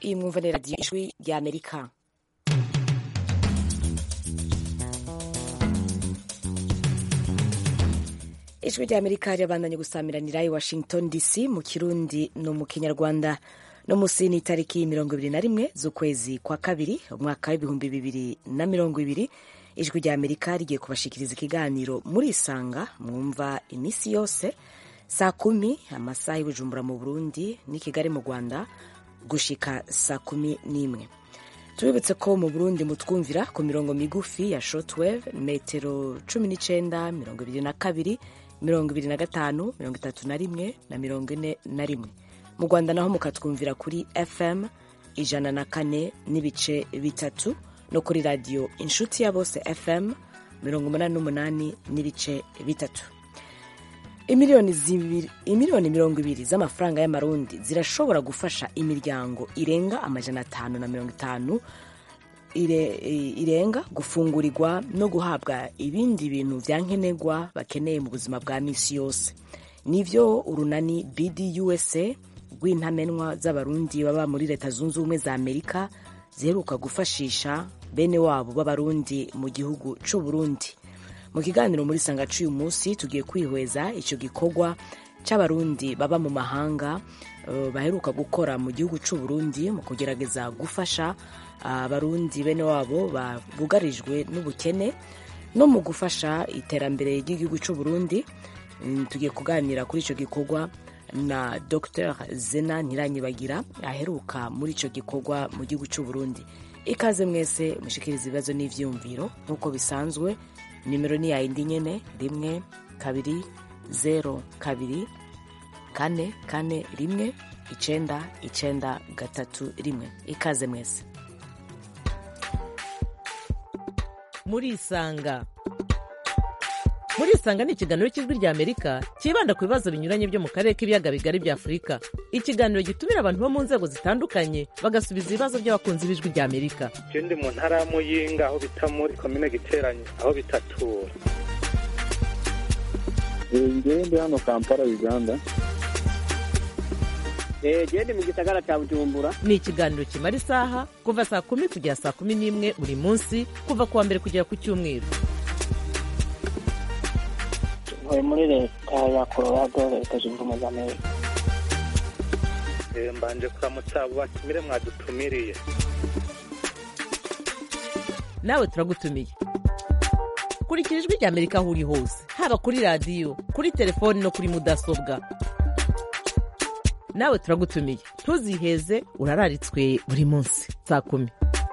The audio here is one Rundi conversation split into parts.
iyi mwumva ni radiyo ijwi rya amerika ijwi rya amerika ryabandanye gusamiranira i washington dc mu kirundi no mu kinyarwanda no munsi ni itariki mirongo ibiri na rimwe z'ukwezi kwa kabiri umwaka w'ibihumbi bibiri na mirongo ibiri ijwi rya amerika rigiye kubashikiriza ikiganiro muri isanga mwumva iminsi yose saa kumi amasaha y'ubujumbura mu burundi n'i kigali mu rwanda gushika saa kumi n'imwe tubibutse ko mu burundi mutwumvira ku mirongo migufi ya shortwave metero cumi n'icenda mirongo ibiri na kabiri mirongo ibiri na gatanu mirongo itatu na rimwe na mirongo ine na rimwe mu rwanda naho mukatwumvira kuri fm ijana na kane n'ibice bitatu no kuri radiyo inshuti ya bose fm mirongo umunani n'umunani n'ibice bitatu imiliyoni mirongo ibiri z'amafaranga y'amarundi zirashobora gufasha imiryango irenga amajana atanu na mirongo itanu irenga gufungurirwa no guhabwa ibindi bintu vya nkenerwa bakeneye mu buzima bwa misi yose nivyo urunani bdusa rw'intamenwa z'abarundi baba muri leta zunze ubumwe za amerika ziheruka gufashisha bene wabo b'abarundi mu gihugu c'uburundi mu kiganiro muri sanga c'uyu munsi tugiye kwihweza ico gikorwa c'abarundi baba mu mahanga uh, baheruka gukora mu gihugu c'uburundi mu kugerageza gufasha abarundi uh, bene wabo bugarijwe n'ubukene no mu gufasha iterambere ry'igihugu c'uburundi mm, tugiye kuganira kuri ico gikorwa na dr zena ntiranyibagira aheruka muri ico gikorwa mu gihugu c'uburundi ikaze mwese mushikiriza ibibazo n'ivyiyumviro nk'uko bisanzwe nimero ni yayindi nyene rimwe kabiri zero kabiri kane kane rimwe icenda icenda gatatu rimwe ikaze mwese murisanga murisanga ni ikiganiro cy'ijwi rya amerika cyibanda ku bibazo binyuranye byo mu karere k'ibiyaga bigari bya afurika ikiganiro gitumira abantu bo mu nzego zitandukanye bagasubiza ibibazo by'abakunzi b'ijwi rya amerika ndi mu ntara ya muyinga aho bita muri komine giteranye aho bitatura ngewe ndi hano kampala uganda gende mu gisagara cya bujumbura ni ikiganiro kimara isaha kuva saa kumi kugera saa kumi n'imwe buri munsi kuva ku wa mbere kugera ku cyumweru ntuye muri leta ya colorado leta zunze ubumwe za amerika mbanje kuramutsa abo batumire mwadutumiriye nawe turagutumiye kurikira ijwi rya amerika aho uri hose haba kuri radiyo kuri telefoni no kuri mudasobwa nawe turagutumiye ntuziheze urararitswe buri munsi saa kumi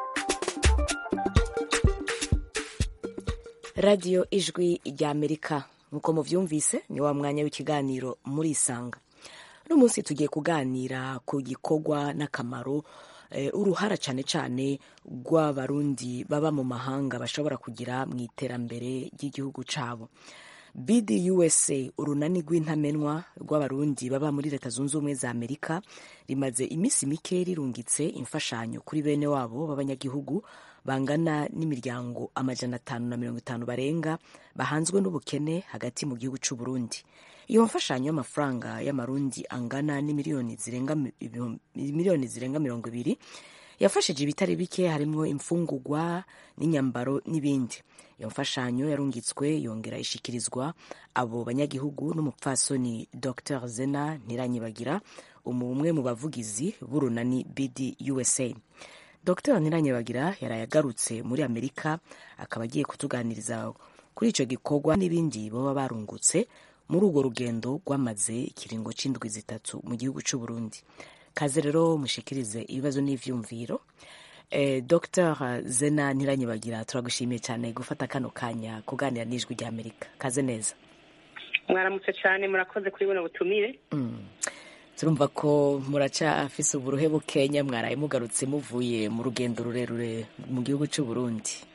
radiyo ijwi rya amerika nk'uko muvyumvise ni wa mwanya w'ikiganiro muri isanga uno munsi tugiye kuganira ku gikorwa n'akamaro eh, uruhara cyane cyane rw'abarundi baba mu mahanga bashobora kugira mu iterambere ry'igihugu cabo bdusa urunani rw'intamenwa rw'abarundi baba muri leta zunze ubumwe za amerika rimaze iminsi mike rirungitse imfashanyo kuri bene wabo b'abanyagihugu bangana n'imiryango amajana atanu na mirongo itanu barenga bahanzwe n'ubukene hagati mu gihugu c'u Burundi iyo mfashanyo y'amafaranga y'amarundi angana n'imiliyoni zirenga miliyoni zirenga mirongo ibiri yafashije ibitari bike harimwo imfungurwa n'inyambaro n'ibindi iyo mfashanyo yarungitswe yongera ishikirizwa abo banyagihugu n'umupfasoni dr zena ntiranyibagira umwe mu bavugizi b'urunani bd usa dr ntiranyibagira yaraye agarutse muri amerika akaba agiye kutuganiriza kuri icyo gikorwa n'ibindi baba barungutse muri urwo rugendo rwamaze ikiringo c'indwi zitatu mu gihugu c'u Burundi kaze rero mushikirize ibibazo n'ivyumviro eh, dr zena ntiranyibagira turagushimiye cyane gufata kano kanya kuganira n'ijwi rya amerika kaze neza mwaramutse cyane murakoze kuri buno butumire mm. turumva ko muracafise uburuhe bukenya mwaraye mugarutse muvuye mu rugendo rurerure mu gihugu c'u Burundi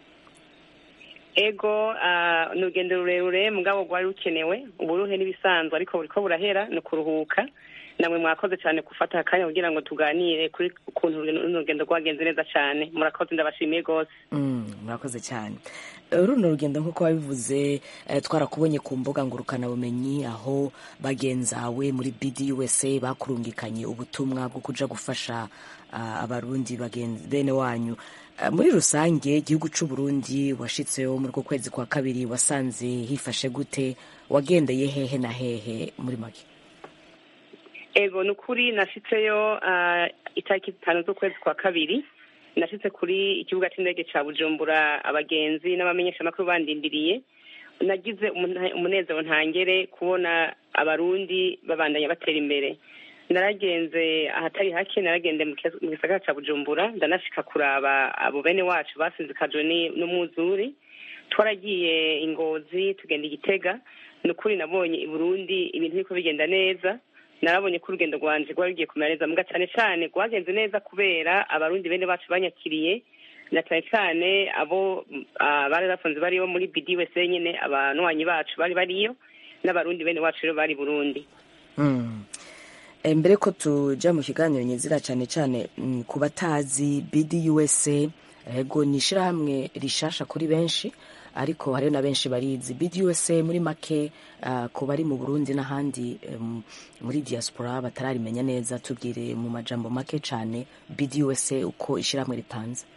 ego ni urugendo rurerure mugabo rwari rukenewe uburuhe n'ibisanzwe ariko buriko burahera ni ukuruhuka namwe mwakoze cyane gufata akanya kugira ngo tuganire kuri ukuntu runo rugendo rwagenze neza cyane murakoze ndabashimiye rwose Mm, murakoze cyane Eh, runo rugendo nk'uko wabivuze eh, twarakubonye ku mbuga ngurukanabumenyi aho bagenzawe muri bdusa bakurungikanye ubutumwa bwo kuja gufasha ah, abarundi bagenzi bene wanyu Eh, muri rusange igihugu c'u Burundi washitseho muri uko kwezi kwa kabiri wasanze hifashe gute wagendeye hehe na hehe muri make ego ni ukuri nashitseyo ah, itariki zitanu z'ukwezi kwa kabiri nashitse kuri ikibuga cy'indege cya bujumbura abagenzi n'abamenyeshamakuru bandindiriye nagize umuna- umunezero ntangere kubona abarundi babandanya batera imbere naragenze ahatari hake naragende mu kiyaga- mu gisagara cya bujumbura ndanashika kuraba abo bene wacu basinzikajwe ni- n'umwuzuri twaragiye ingozi tugenda igitega ni ukuri nabonye i burundi ibintu biriko bigenda neza narabonye ko urugendo rwanje rwari rugiye kumera neza muga cyane cyane rwagenze neza kubera abarundi bene bacu banyakiriye na cyane cyane abo ah, bari bafunze bariyo muri bdwsa nyine abanywanyi bacu bari bariyo n'abarundi bene wacu rero bari burundi Mm. Eh, mbere ko tuja mu kiganiro nyizira cyane cyane mm, ku batazi BDUSA ego ni ishirahamwe rishasha kuri benshi ariko hariho na benshi barizi BDUSA muri make uh, ku bari mu Burundi n'ahandi um, muri diaspora batararimenya neza tubwire mu majambo make cyane BDUSA uko ishirahamwe ripanze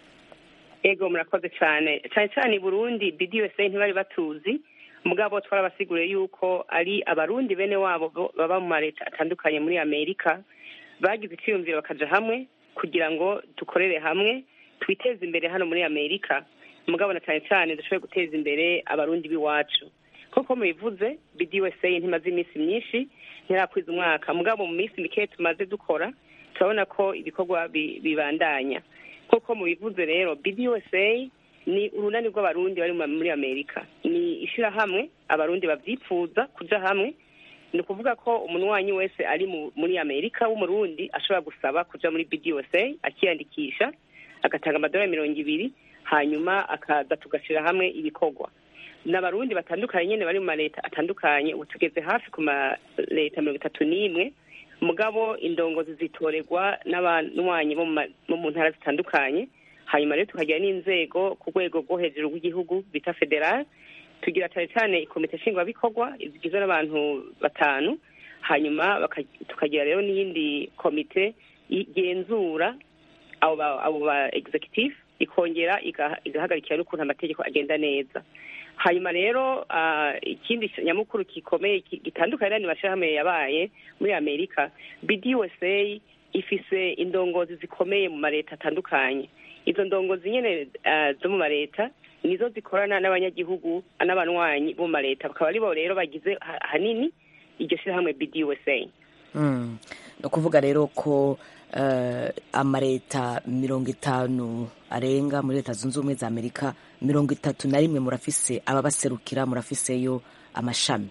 ego murakoze cyane cyane cyane i burundi bdsa ntibari batuzi mugabo twarabasiguriye yuko ari abarundi bene wabo bo- baba mu maleta atandukanye muri amerika bagize icyiyumviro bakaja hamwe kugira ngo dukorere hamwe twiteze imbere hano muri amerika mugabo na cyane cyane dushobore guteza imbere abarundi b'iwacu nk'uko mubivuze bdsa ntimaze iminsi myinshi ntirakwiza umwaka mugabo mu minsi mikeya tumaze dukora turabona ko ibikorwa bi- bibandanya nk'uko mubivuze rero bdsa ni urunani rw'abarundi bari mu- muri amerika ni ishyirahamwe abarundi babyifuza kuja hamwe ni ukuvuga ko umunywanyi wese ari mu- muri amerika w'umurundi ashobora gusaba kuja muri bdsa akiyandikisha agatanga amadolari mirongo ibiri hanyuma akaza tugashyira hamwe ibikorwa n'abarundi batandukanye nyine bari mu maleta atandukanye ubu tugeze hafi ku maleta mirongo itatu n'imwe mugabo indongozi zitorerwa n'abanywanyi bo mu ma- bo mu ntara zitandukanye hanyuma rero tukagira n'inzego ku rwego rwo hejuru rw'igihugu bita federal tugira cyane cyane ikomite nshingwabikorwa zigizwe n'abantu batanu hanyuma baka- tukagira rero n'iyindi komite igenzura abo ba- abo ba executive ikongera igaha- igahagarikira n'ukuntu amategeko agenda neza hanyuma rero ah, ikindi nyamukuru gikomeye ki- gitandukanye n'andi mashyirahamwe yabaye muri amerika bdusa ifise indongozi zikomeye mu maleta atandukanye izo ndongozi nyene ah, zo mu maleta nizo zikorana n'abanyagihugu n'abanywanyi bo mu maleta bakaba aribo rero bagize ha- hanini iryo shyirahamwe bdusa Mm. ni ukuvuga rero ko eh, amaleta mirongo itanu arenga muri leta zunze ubumwe za amerika mirongo itatu na rimwe murafise ababaserukira murafiseyo amashami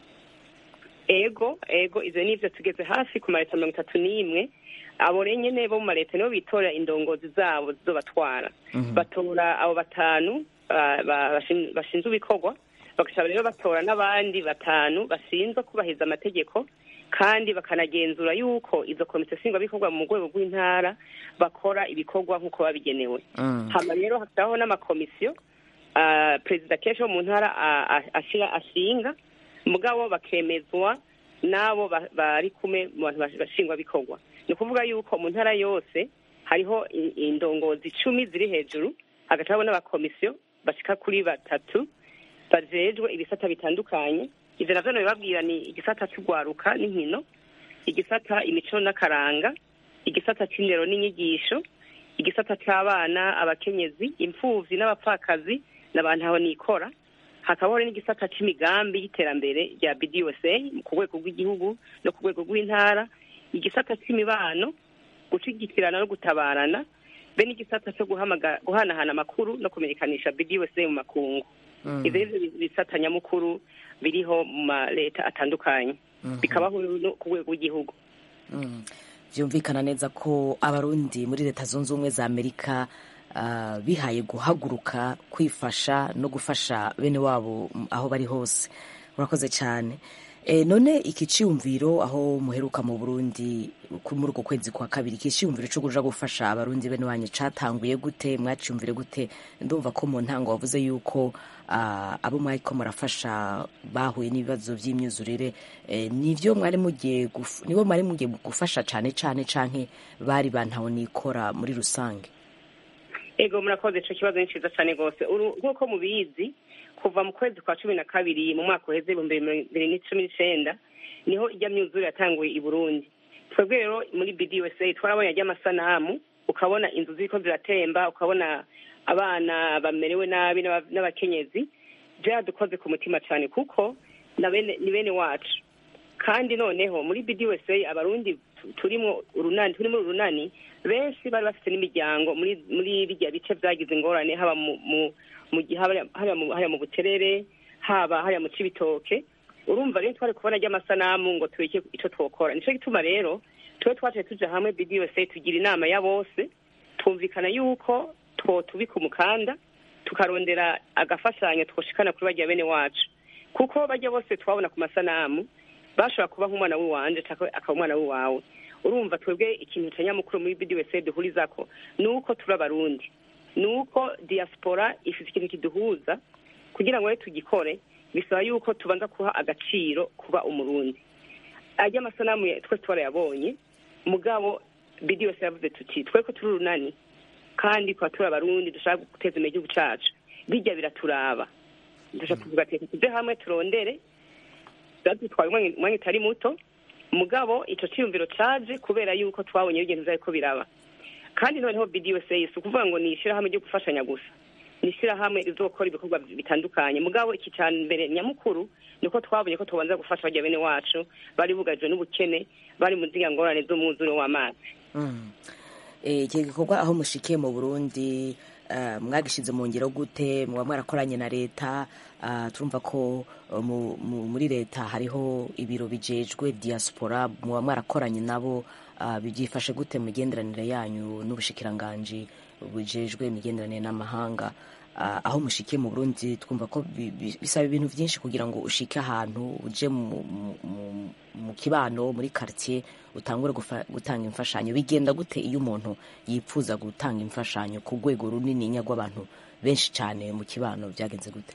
ego ego ivyo nivyo tugeze hafi ku maleta mirongo itatu n'imwe abo rero nyene bo mu maleta nibo bitorera indongozi zabo zizobatwara batora abo batanu ah, ba- bashin- bashinzwe ibikorwa bagashobora rero batora n'abandi batanu bashinzwe kubahiriza amategeko kandi bakanagenzura yuko izo komite nshingwabikorwa mu rwego rw'intara bakora ibikorwa nk'uko babigenewe Mm. hama rero hakabaho n'amakomisiyo ah, perezida kenshi wo mu ntara ah, ah, ashira ashinga mugabo bakemezwa n'abo ba- bari kumwe mu bantu bash- bashingwabikorwa ni ukuvuga yuko mu ntara yose hariho i- indongozi icumi ziri hejuru hagati habo n'abakomisiyo bashika kuri batatu bajejwe ibisata bitandukanye ivyo navyo nabibabwira ni igisata c'urwaruka n'inkino igisata imico n'akaranga igisata c'indero n'inyigisho igisata c'abana abakenyezi imfuvyi n'abapfakazi n'abantu aho nikora hakabaho n'igisata c'imigambi y'iterambere rya bdusa ku rwego rw'igihugu no ku rwego rw'intara igisata c'imibano gushigikirana no gutabarana be n'igisata co guhamaga- guhanahana amakuru no kumenyekanisha bdusa mu makungu ivyo nivyo bisata nyamukuru biriho mu maleta atandukanye bikabaho no ku rwego rw'igihugu Mm. vyumvikana neza ko abarundi muri leta zunze ubumwe za amerika ah, bihaye guhaguruka kwifasha no gufasha bene wabo mm, aho bari hose urakoze cyane E, none iki ciyumviro aho muheruka mu Burundi ku- muri uko kwezi kwa kabiri iki ciyumviro cyo kuja gufasha abarundi bene wanyu catanguye gute mwaciyumvire gute ndumva ko mu ntango wavuze yuko ah, abo mwariko murafasha bahuye n'ibibazo vy'imyuzurire e, nivyo mwari mugiye guf- nibo mwari mugiye gufasha cane cane canke bari bantaho nikora muri rusange ego murakoze ico kibazo ni ciza cane rwose Uru- nk'uko mubizi kuva mu kwezi kwa cumi na kabiri mu mwaka uheze ibihumbi bibiri n'icumi n'icenda niho ijya myuzure yatanguye i burundi twebwe rero muri bdusa twarabonye ajya amasanamu ukabona inzu ziriko ziratemba ukabona abana bamerewe nabi n'aba- n'abakenyezi byaradukoze ku mutima cane kuko na bene- ni bene wacu kandi noneho muri bdusa abarundi tu- turimo urunani turimo urunani benshi bari bafite n'imiryango muri muri birya bice byagize ingorane haba mu mu mu gihe haba- haba mu hariya mu buterere haba hariya mu cibitoke urumva rero twari kubona ry'amasanamu ngo tureke ico twokora nico gituma rero twe twaciye tuja hamwe bdusa tugira inama ya bose twumvikana yuko twotubika umukanda tukarondera agafashanyo twoshikana kuri barya bene wacu kuko barya bose twabona ku masanamu bashobora kuba nk'umwana w'iwanje canke akaba umwana w'iwawe urumva twebwe ikintu ca nyamukuru muri bdusa duhurizako ni uko turi abarundi ni uko diaspora ifite ikintu kiduhuza kugira ngo rero tugikore bisaba yuko tubanza kuha agaciro kuba umurundi ajya amasanamu ya- twese twarayabonye mugabo bdusa yavuze tuti tweko turi urunani kandi kuba turi abarundi dushaka guteza imbere igihugu cacu bijya biraturaba dushaka kuvuga ati reka tuje hamwe turondere byadutwaye umwanya umwanya utari muto mugabo ico ciyumviro caje kubera yuko twabonye ibintu vyariko biraba kandi noneho bdusa si ukuvuga ngo ni ishirahamwe ryo gufashanya gusa ni ishirahamwe rizokora ibikorwa bitandukanye mugabo iki ca mbere nyamukuru niko twabonye ko tubanza gufasha barya bene wacu bari bugarijwe n'ubukene bari mu ziriya ngorane z'umwuzure w'amazi Mm. Eh, iki gikorwa aho mushikiye mu burundi eh, mwagishize mu ngero gute muba mwarakoranye na leta ah, turumva ko eh, mu- mu- muri leta hariho ibiro bijejwe diaspora muba mwarakoranye nabo ah, byifashe gute mu migenderanire yanyu n'ubushikiranganji bujejwe imigenderanire n'amahanga Ah, aho mushikiye mu burundi twumva ko bi- bi- bisaba ibintu byinshi kugira ngo ushike ahantu uje mu, mu, mu, mu kibano muri quartier utangure gufa- gutanga imfashanyo bigenda gute iyo umuntu yipfuza gutanga imfashanyo ku rwego runini rw'abantu benshi cyane mu kibano byagenze gute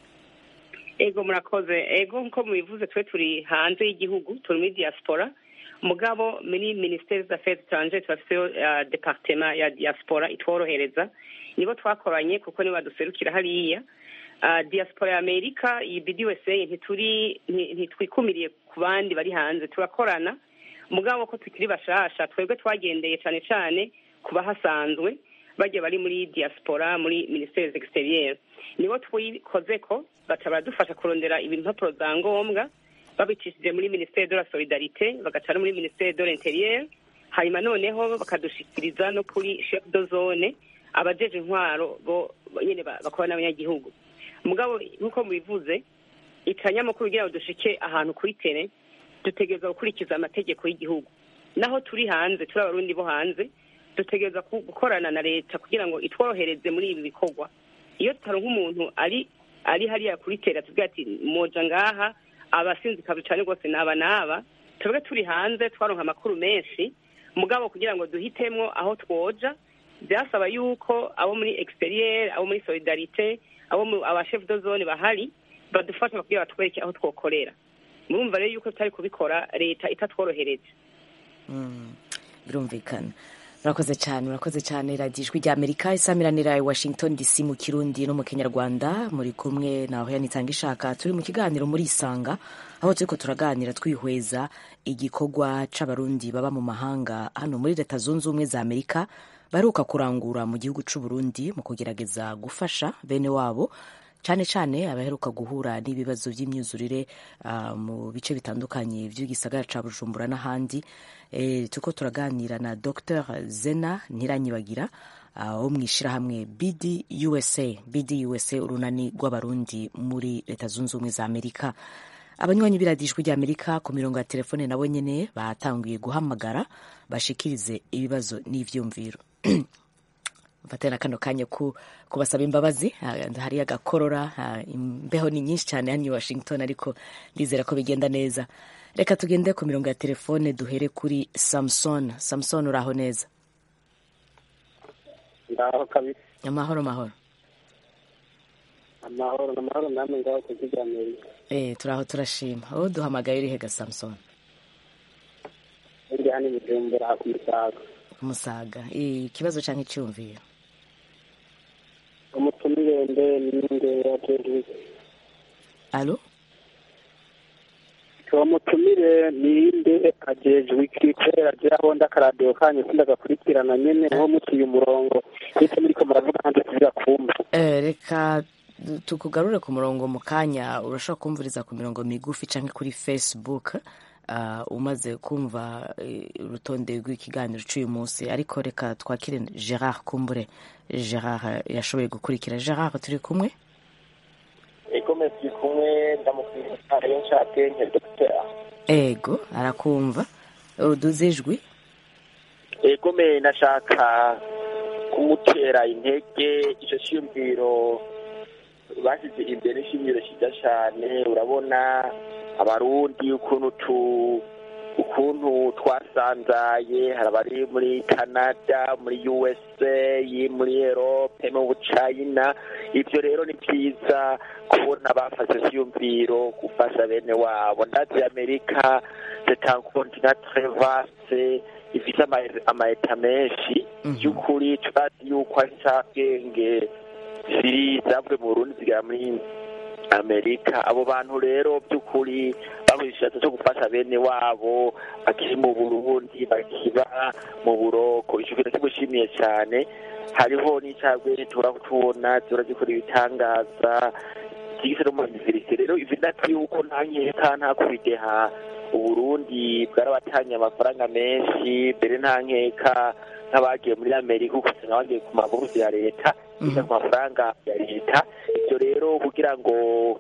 ego murakoze ego nko mubivuze twe turi hanze y'igihugu turi muri diaspora mugabo muri ministeri z'affaires étrangères turafiteyo uh, departement ya diaspora itworohereza nibo twakoranye kuko nibo baduserukira hariya uh, diaspora ya amerika iyi bdusa ntituri nti- ntitwikumiriye ku bandi bari hanze turakorana mugabo ko tukiri bashasha twebwe twagendeye cane cane ku bahasanzwe bajya bari muri diaspora muri ministeri exterieur nibo twikozeko baca baradufasha kurondera impapuro za ngombwa babicishije muri ministeri de la solidarite bagaca no muri ministeri de l'interieur hanyuma noneho bakadushikiriza no kuri chef de zone abajeje intwaro bo bo nyene ba- bakora n'abanyagihugu mugabo nk'uko mubivuze icanyamakuru kugira ngo dushike ahantu kuri tere dutegereza gukurikiza amategeko y'igihugu naho turi hanze turi abarundi bo hanze dutegereza ku- gukorana na leta kugira ngo itworohereze muri ibi bikorwa iyo tutaronka umuntu ari ari hariya kuri tere tuvuga ati moja ngaha abasinzikazi cane rwose naba naba twebwe turi hanze twaronka amakuru menshi mugabo kugira ngo duhitemwo aho twoja byasaba yuko abo muri exterieur abo muri solidarite abo mu abashef de zone bahari badufasha kugira batwereke aho twokorera murumva rero yuko tutari kubikora leta itatworohereje Mm, birumvikana murakoze cyane murakoze cyane radiyo ijwi rya amerika isamiranira i washington dc mu kirundi no mu kinyarwanda muri kumwe naho yanitanga ishaka turi mu kiganiro muri isanga aho turiko turaganira twihweza igikorwa c'abarundi baba mu mahanga hano muri leta zunze ubumwe za amerika baheruka kurangura mu gihugu c'uburundi mu kugerageza gufasha bene wabo cyane cyane abaheruka guhura n'ibibazo by'imyuzurire ah, mu bice bitandukanye by'igisagara ca bujumbura n'ahandi e, turiko turaganira na dr zena ntiranyibagira ah, wo mu ishyirahamwe bd usa bd usa urunani rw'abarundi muri leta zunze ubumwe za amerika abanywanyi b'iradijwi rya amerika ku mirongo ya telefone nabo nyene batanguye guhamagara bashikirize ibibazo n'ivyumviro mfate na kano kanya ku kubasaba imbabazi Ah, hari agakorora ah, imbeho ni nyinshi cyane hano i washington ariko ndizera ko bigenda neza reka tugende ku mirongo ya telefone duhere kuri samson samson uraho neza ngaho kabisa amahoro mahoro amahoro amahoro namwe ngaho kuzigamira eh turaho turashima aho duhamagaye urihe ga samson ndi hano i bujumbura ku musaga umusaga Eh, ikibazo cyangwa icyumviro umutumire mbe ninde yajejwe alo uwo mutumire ninde ajejwe iki kubera je aho ndakaradiyo kanyu sindagakurikirana nyene nko muciye umurongo ndetse muriko muravuga hanze tuzira kumva Eh, reka du- tukugarure ku murongo mu kanya urashobora kumviriza ku mirongo migufi cyangwa kuri facebook ah, umaze kumva eh, urutonde rw'ikiganiro cy'uyu munsi ariko reka twakire gerard kumbure gerard yashoboye gukurikira gerard turi kumwe egome turi kumwe ndamukwiza iyo nshatse nke dogiteri ego arakumva uduze ijwi egome nashaka kumutera intege icyo cyiyumviro bashyize imbere ishingiro cyiza cyane urabona abarundi ukuntu tu ukuntu twasanzaye hari abari muri canada muri usa muri erope mu bucayina ibyo rero ni byiza kubona bafashe icyiyumviro gufasha bene wabo ndazi amerika c'est un continent très vaste ifite ama- amaeta menshi Mhm. by'ukuri turazi yuko ari incabwenge ziri zavuye mu burundi zigera muri amerika abo bantu rero by'ukuri bahuye igishatse cyo gufasha bene wabo bakiri mu burundi bakiba mu buroko icyo kintu kimushimiye cyane hariho n'incabwenge tubura tubona zihora zikora ibitangaza zigise no mu iniverisite rero ivi nati yuko nta nkeka nta kubideha uburundi bwarabatanye amafaranga menshi mbere nta nkeka nk'abagiye muri amerika ugasanga bagiye ku maburusi ya leta biga ku mafaranga ya leta ibyo rero kugira ngo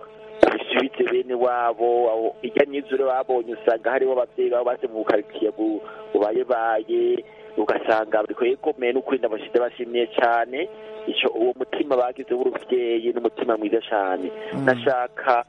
bisubize bene wabo abo- irya myizure babonye usanga hariho ababyeyi babo base mu bukaritsiye bu- bubayebaye ugasanga buri kwegomeye n'ukuri ndabashyize bashimiye cyane icyo uwo mutima bagize w'urubyeyi n'umutima mwiza cyane ndashaka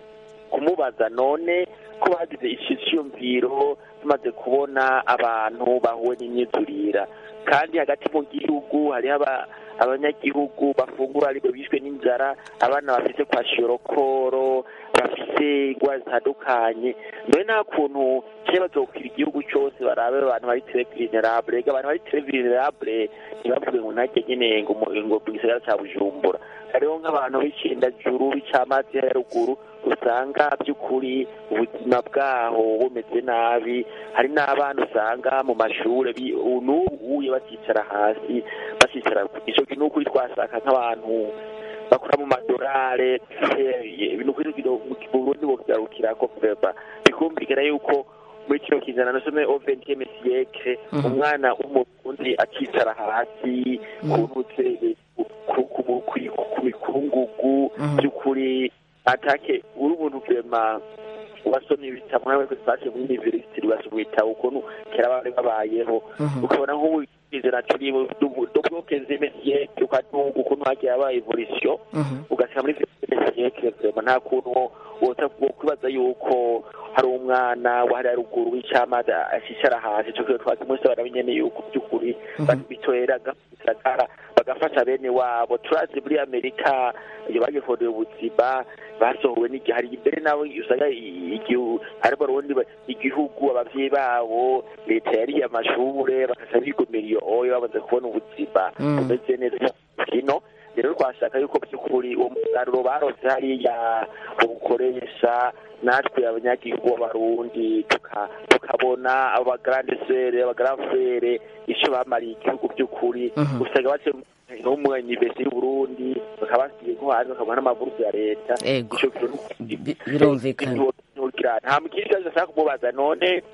kumubaza none ko bagize iki cyiyumviro tumaze kubona abantu bahuwe n'imyizurira kandi hagati mu gihugu hariho aba- abanyagihugu bafungura ariko bishwe n'inzara abana bafite kwa shiyorokoro bafite indwara zitandukanye none nta kuntu kera bazokwira igihugu cyose barabe abantu bari tere vulnerable ega abantu bari tere vulnerable ntibavuge ngo ntajya nyine ngo mu- ngo mu gisagara cya bujumbura hariho nk'abantu b'icendajuru b'icamazi ya ruguru usanga by'ukuri ubuzima bwaho bumeze nabi hari n'abana usanga mu mashuri bi- n'ubuye bakicara hasi bakicara icyo kintu ukuri twashaka nk'abantu bakora mu madorare ibintu ukuri mu burundi bokigarukira ko veba bikumvikana yuko muri kino kizana nasome au vingtième siècle Mhm. umwana w'umurundi akicara hasi ku ntutse ku- ku- ku- ku- ku mikungugu Mhm. by'ukuri atake uri umuntu vema wasomye ibitabo nawe twashe muri university ugasoma ibitabo ukuntu kera bari babayeho Mhm. ukabona nk'ubu izina turi dubloke zimesiyeke ukatunga ukuntu hagiye haba evolution Mhm. ugasanga muri zimesiyeke vema nta kuntu wota kwibaza yuko hari umwana wa hariya ruguru w'icamazi ashicara hasi ico kintu twazi munsi baramenyene yuko by'ukuri Mhm. bitwera gisagara bagafasha bene wabo turazi muri amerika iyo bagifondeye ubuzima basohowe n'igihe hari imbere nabo usanga i- igihu harimo urundi ba- igihugu abavyeyi babo leta yariye amashure bakaca bigomera iyo oyo bamaze kubona ubuzima Mm. bumeze neza kino rero twashaka yuko by'ukuri uwo musaruro barose hariya ubukoresha natwe abanyagihugu b'abarundi tuka- tukabona abo bagrande sere abagrafere ico bamariye igihugu by'ukuri Mhm. usanga bace no mu universite y'uburundi bakaba basigaye nko hanze bakabona n'amaburusi ya leta Ego. ico kintu Bi- birumvikana nta mukiri kibazo ashaka kumubaza none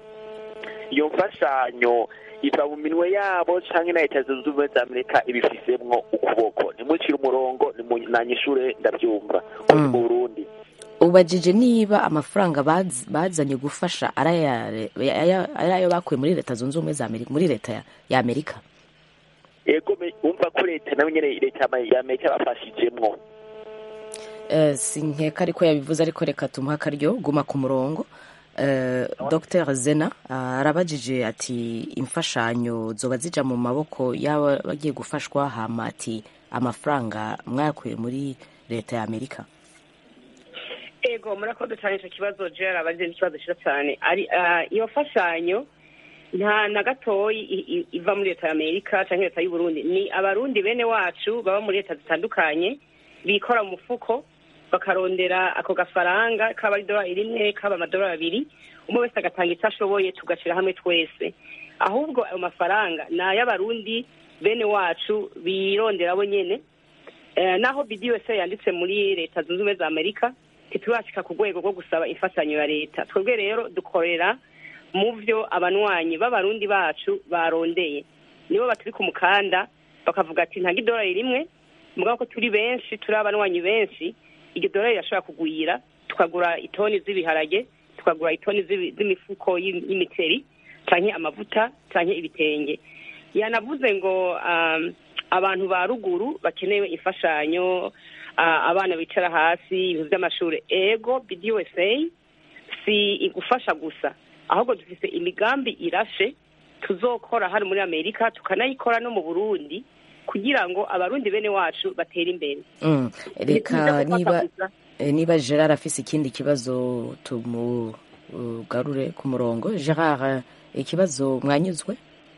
iyo mfashanyo iva mu minwe yabo canke na leta zunze ubumwe za amerika ibifisemwo ukuboko ntimucire umurongo nanyishure ndavyumva uri Mm. mu burundi ubajije niba amafaranga baz- bazanye gufasha ari aya- aya- ari ayo bakuye muri leta zunze ubumwe za amerika muri leta ya- ya amerika ego me- umva ko leta nayo nyene leta ya- ya amerika yabafashijemwo Eh, sinkeka ariko yabivuze ariko reka tumuhe akaryo guma ku murongo Eh, dr zena ah, arabajije ati imfashanyo zoba zija mu maboko y'aba bagiye gufashwa hama ati amafaranga mwakuye muri leta ya amerika ego murakoze cyane icyo kibazo jera abagize n'ikibazo cyiza cyane ari ah, iyo mfashanyo nta na gatoyi i- i- iva muri leta ya amerika cyangwa leta y'u Burundi ni abarundi bene wacu baba muri leta zitandukanye bikora mu mufuko bakarondera ako gafaranga kaba ari idolari rimwe kaba amadolari abiri umwe wese agatanga icyo ashoboye tugashyira hamwe twese ahubwo ayo mafaranga ni ay'abarundi bene wacu birondera bo nyene Eh, naho BDUSA yanditse muri leta zunze ubumwe za amerika ntitubashika ku rwego rwo gusaba imfashanyo ya leta twebwe rero dukorera mu vyo abanywanyi b'abarundi bacu barondeye nibo baturi ku mukanda bakavuga ati ntago idolari rimwe mugabo ko turi benshi turi abanywanyi benshi iryo dolari rirashobora kugwira tukagura itoni z'ibiharage tukagura itoni z'ibi- z'imifuko y'im- y'imiceri canke amavuta canke ibitenge yanavuze ngo um, abantu ba ruguru bakenewe imfashanyo ah, abana bicara hasi ibintu by'amashuri ego BDUSA si igufasha gusa ahubwo dufise imigambi irashe tuzokora hano muri amerika tukanayikora no mu burundi kugira ngo abarundi bene wacu batere imbere Mm, reka Ntituza gufata niba gusa. eh, niba gerard afise ikindi kibazo tumugarure ku murongo gerard eh, ikibazo mwanyuzwe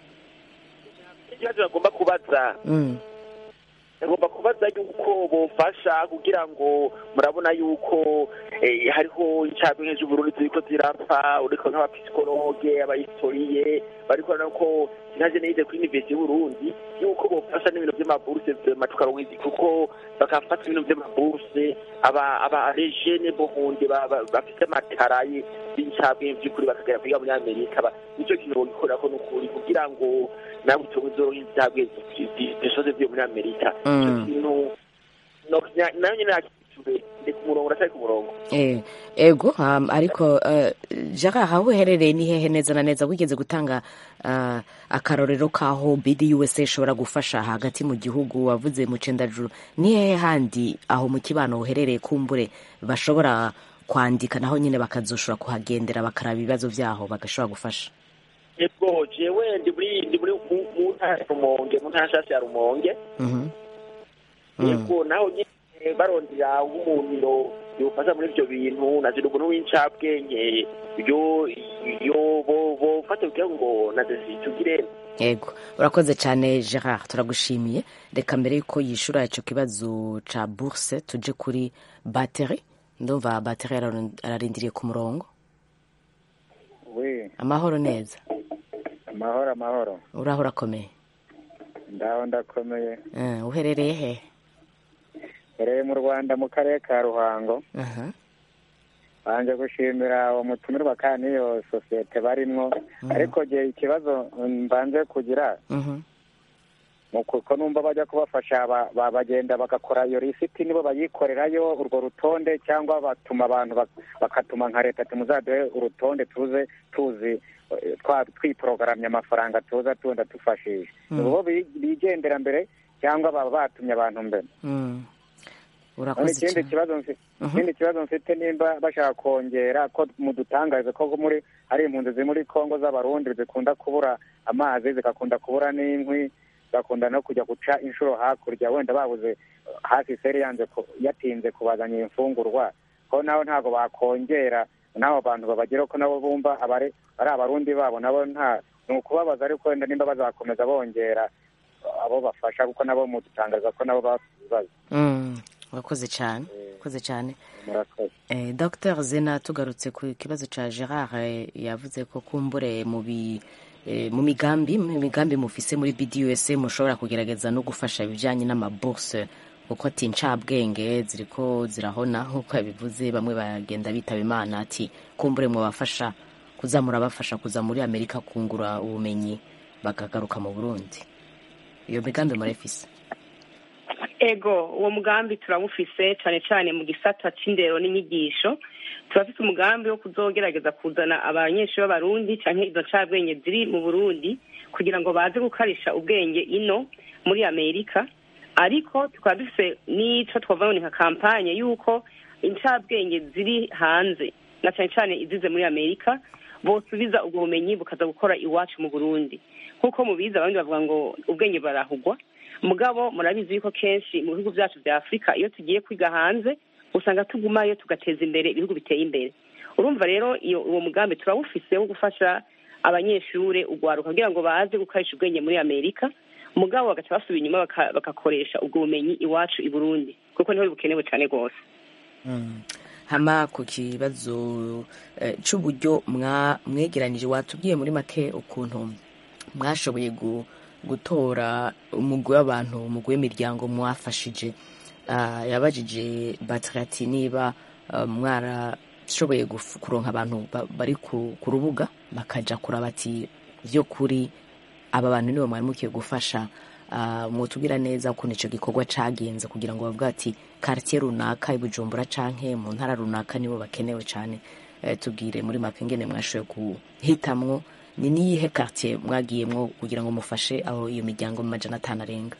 ikibazo bagomba kubaza Mm. bagomba kubaza yuko bofasha kugira ngo murabona yuko eh, hariho incabwenge z'uburundi ziriko zirapfa uriko nk'abapisikologe abahistoriye bariko ko sinaje nize kuri universite y'uburundi yuko bofasha n'ibintu vy'amaburse vrema tukaronka izi kuko bakafata ibintu vy'amaburse aba aba rejene bohunde ba- ba- bafise amataraye b'incabwenge vy'ukuri bakagera kwiga muri amerika ba- nico kintu bogikorako n'ukuri kugira ngo nawe uzoronka incabwenge zisoze vyo muri amerika Mm. ico kintu no- nya- nayo nyene nakishure ndi ku murongo ndacari ku murongo Eh, ego um, ariko uh, gerard aho uherereye ni hehe neza na neza wigeze gutanga uh, akarorero k'aho bdusa ishobora gufasha hagati mu gihugu wavuze mu cendajuru ni hehe handi aho mu kibano uherereye kumbure bashobora kwandika naho nyine bakazoshobora kuhagendera bakaraba ibibazo vyaho bagashobora gufasha ego jewe ndi muri ndi muri mu mu ntara ya rumonge mu ntara nshasha ya rumonge Mhm. Mm. yego naho nyine barondera nk'umuntu yofasha muri ivyo bintu nazira umuntu w'incabwenge yo yo bo bofata kugira ngo naze tugire yego urakoze cyane gerard turagushimiye reka mbere yuko yishura icyo kibazo ca bourse tuje kuri bateri ndumva bateri araron- ararindiriye ku murongo we amahoro neza amahoro amahoro uraho urakomeye ndaho ndakomeye Eh, uherereye he hereye mu rwanda mu karere ka ruhango Aha. banje gushimira uwo mutumirwa kandi n'iyo sosiyete barimwo ariko gihe ikibazo mbanze kugira Mhm. mu kuko numva bajya kubafasha ba- ba- bagenda bagakora iyo lisiti nibo bayikorerayo urwo rutonde cyangwa batuma abantu bak- bakatuma nka leta ati muzaduhe urutonde tuze tuzi eh, twa- twiporogaramye amafaranga tuza tunda tufashije Mm. ni bo bi- bigendera mbere cyangwa baba batumye abantu mbere Mm. none urakoze ikindi cyane kibazo mfi- Mhm. ikindi kibazo mfite nimba bashaka kongera ko mudutangarize ko muri hari impunzi ziri muri kongo z'abarundi zikunda kubura amazi zigakunda kubura n'inkwi zigakunda no kujya guca inshuro hakurya wenda babuze uh, hafi seri yanze ku- yatinze kubazanira imfungurwa ko nabo ntabwo bakongera n'abo bantu babageraho ko nabo bumva abari ari abarundi babo nabo nta ni ukubabaza ariko wenda nimba bazakomeza bongera uh, abo bafasha kuko nabo mudutangariza ko nabo bafite ibibazo Mm. urakoze cyane urakoze cyane murakoze Eh, Dr Zena tugarutse ku kibazo ca Gerard eh, yavuze ko kumbure mu bi eh, mu migambi mu migambi mufise muri BDUSA mushobora kugerageza no gufasha ibijanye n'amabourse kuko ati ncabwenge ziriko zirahona nk'uko yabivuze bamwe bagenda bitaba imana ati kumbure mwabafasha kuzamura bafasha kuza muri Amerika kungura ubumenyi bakagaruka mu Burundi iyo migambi murayifise ego uwo mugambi turawufise cyane cyane mu gisata c'indero n'inyigisho turafite umugambi wo kuzogerageza kuzana abanyeshuri b'abarundi cyangwa izo ncabwenge ziri mu burundi kugira ngo baze gukarisha ubwenge ino muri amerika ariko tukaba dufite n'icyo twavuga nka kampanye y'uko incabwenge ziri hanze na cyane cyane izize muri amerika bosubiza ubwo bumenyi bukaza gukora iwacu mu burundi nk'uko mubizi abandi bavuga ngo ubwenge barahugwa mugabo murabizi yuko kenshi mu bihugu byacu bya afurika iyo tugiye kwiga hanze usanga tugumayo tugateza imbere ibihugu biteye imbere urumva rero iyo uwo mugambi turawufise wo gufasha abanyeshuri ugwaruka kugira ngo baze gukoresha ubwenge muri amerika mugabo bagaca basubira inyuma bagakoresha ubwo bumenyi iwacu i burundi kuko niho bukenewe cyane rwose hama ku kibazo cy'uburyo mwegeranije watubwiye muri make ukuntu mwashoboye gutora umugwi w'abantu umugwi w'imiryango mwafashije yabajije batirati niba mwarashoboye kuronka abantu bari ku rubuga bakajya kuraba ati byo kuri aba bantu nibo mwari mukiye gufasha mwotubwira neza ukuntu icyo gikorwa cyagenze kugira ngo bavuge ati karitsiye runaka ibujumbura canke mu ntara runaka nibo bakenewe cyane tubwire muri make ngene mwashoboye guhitamwo ni niyihe karitsiye mwagiyemwo kugira ngo mufashe aho iyo miryango mu majana atanu arenga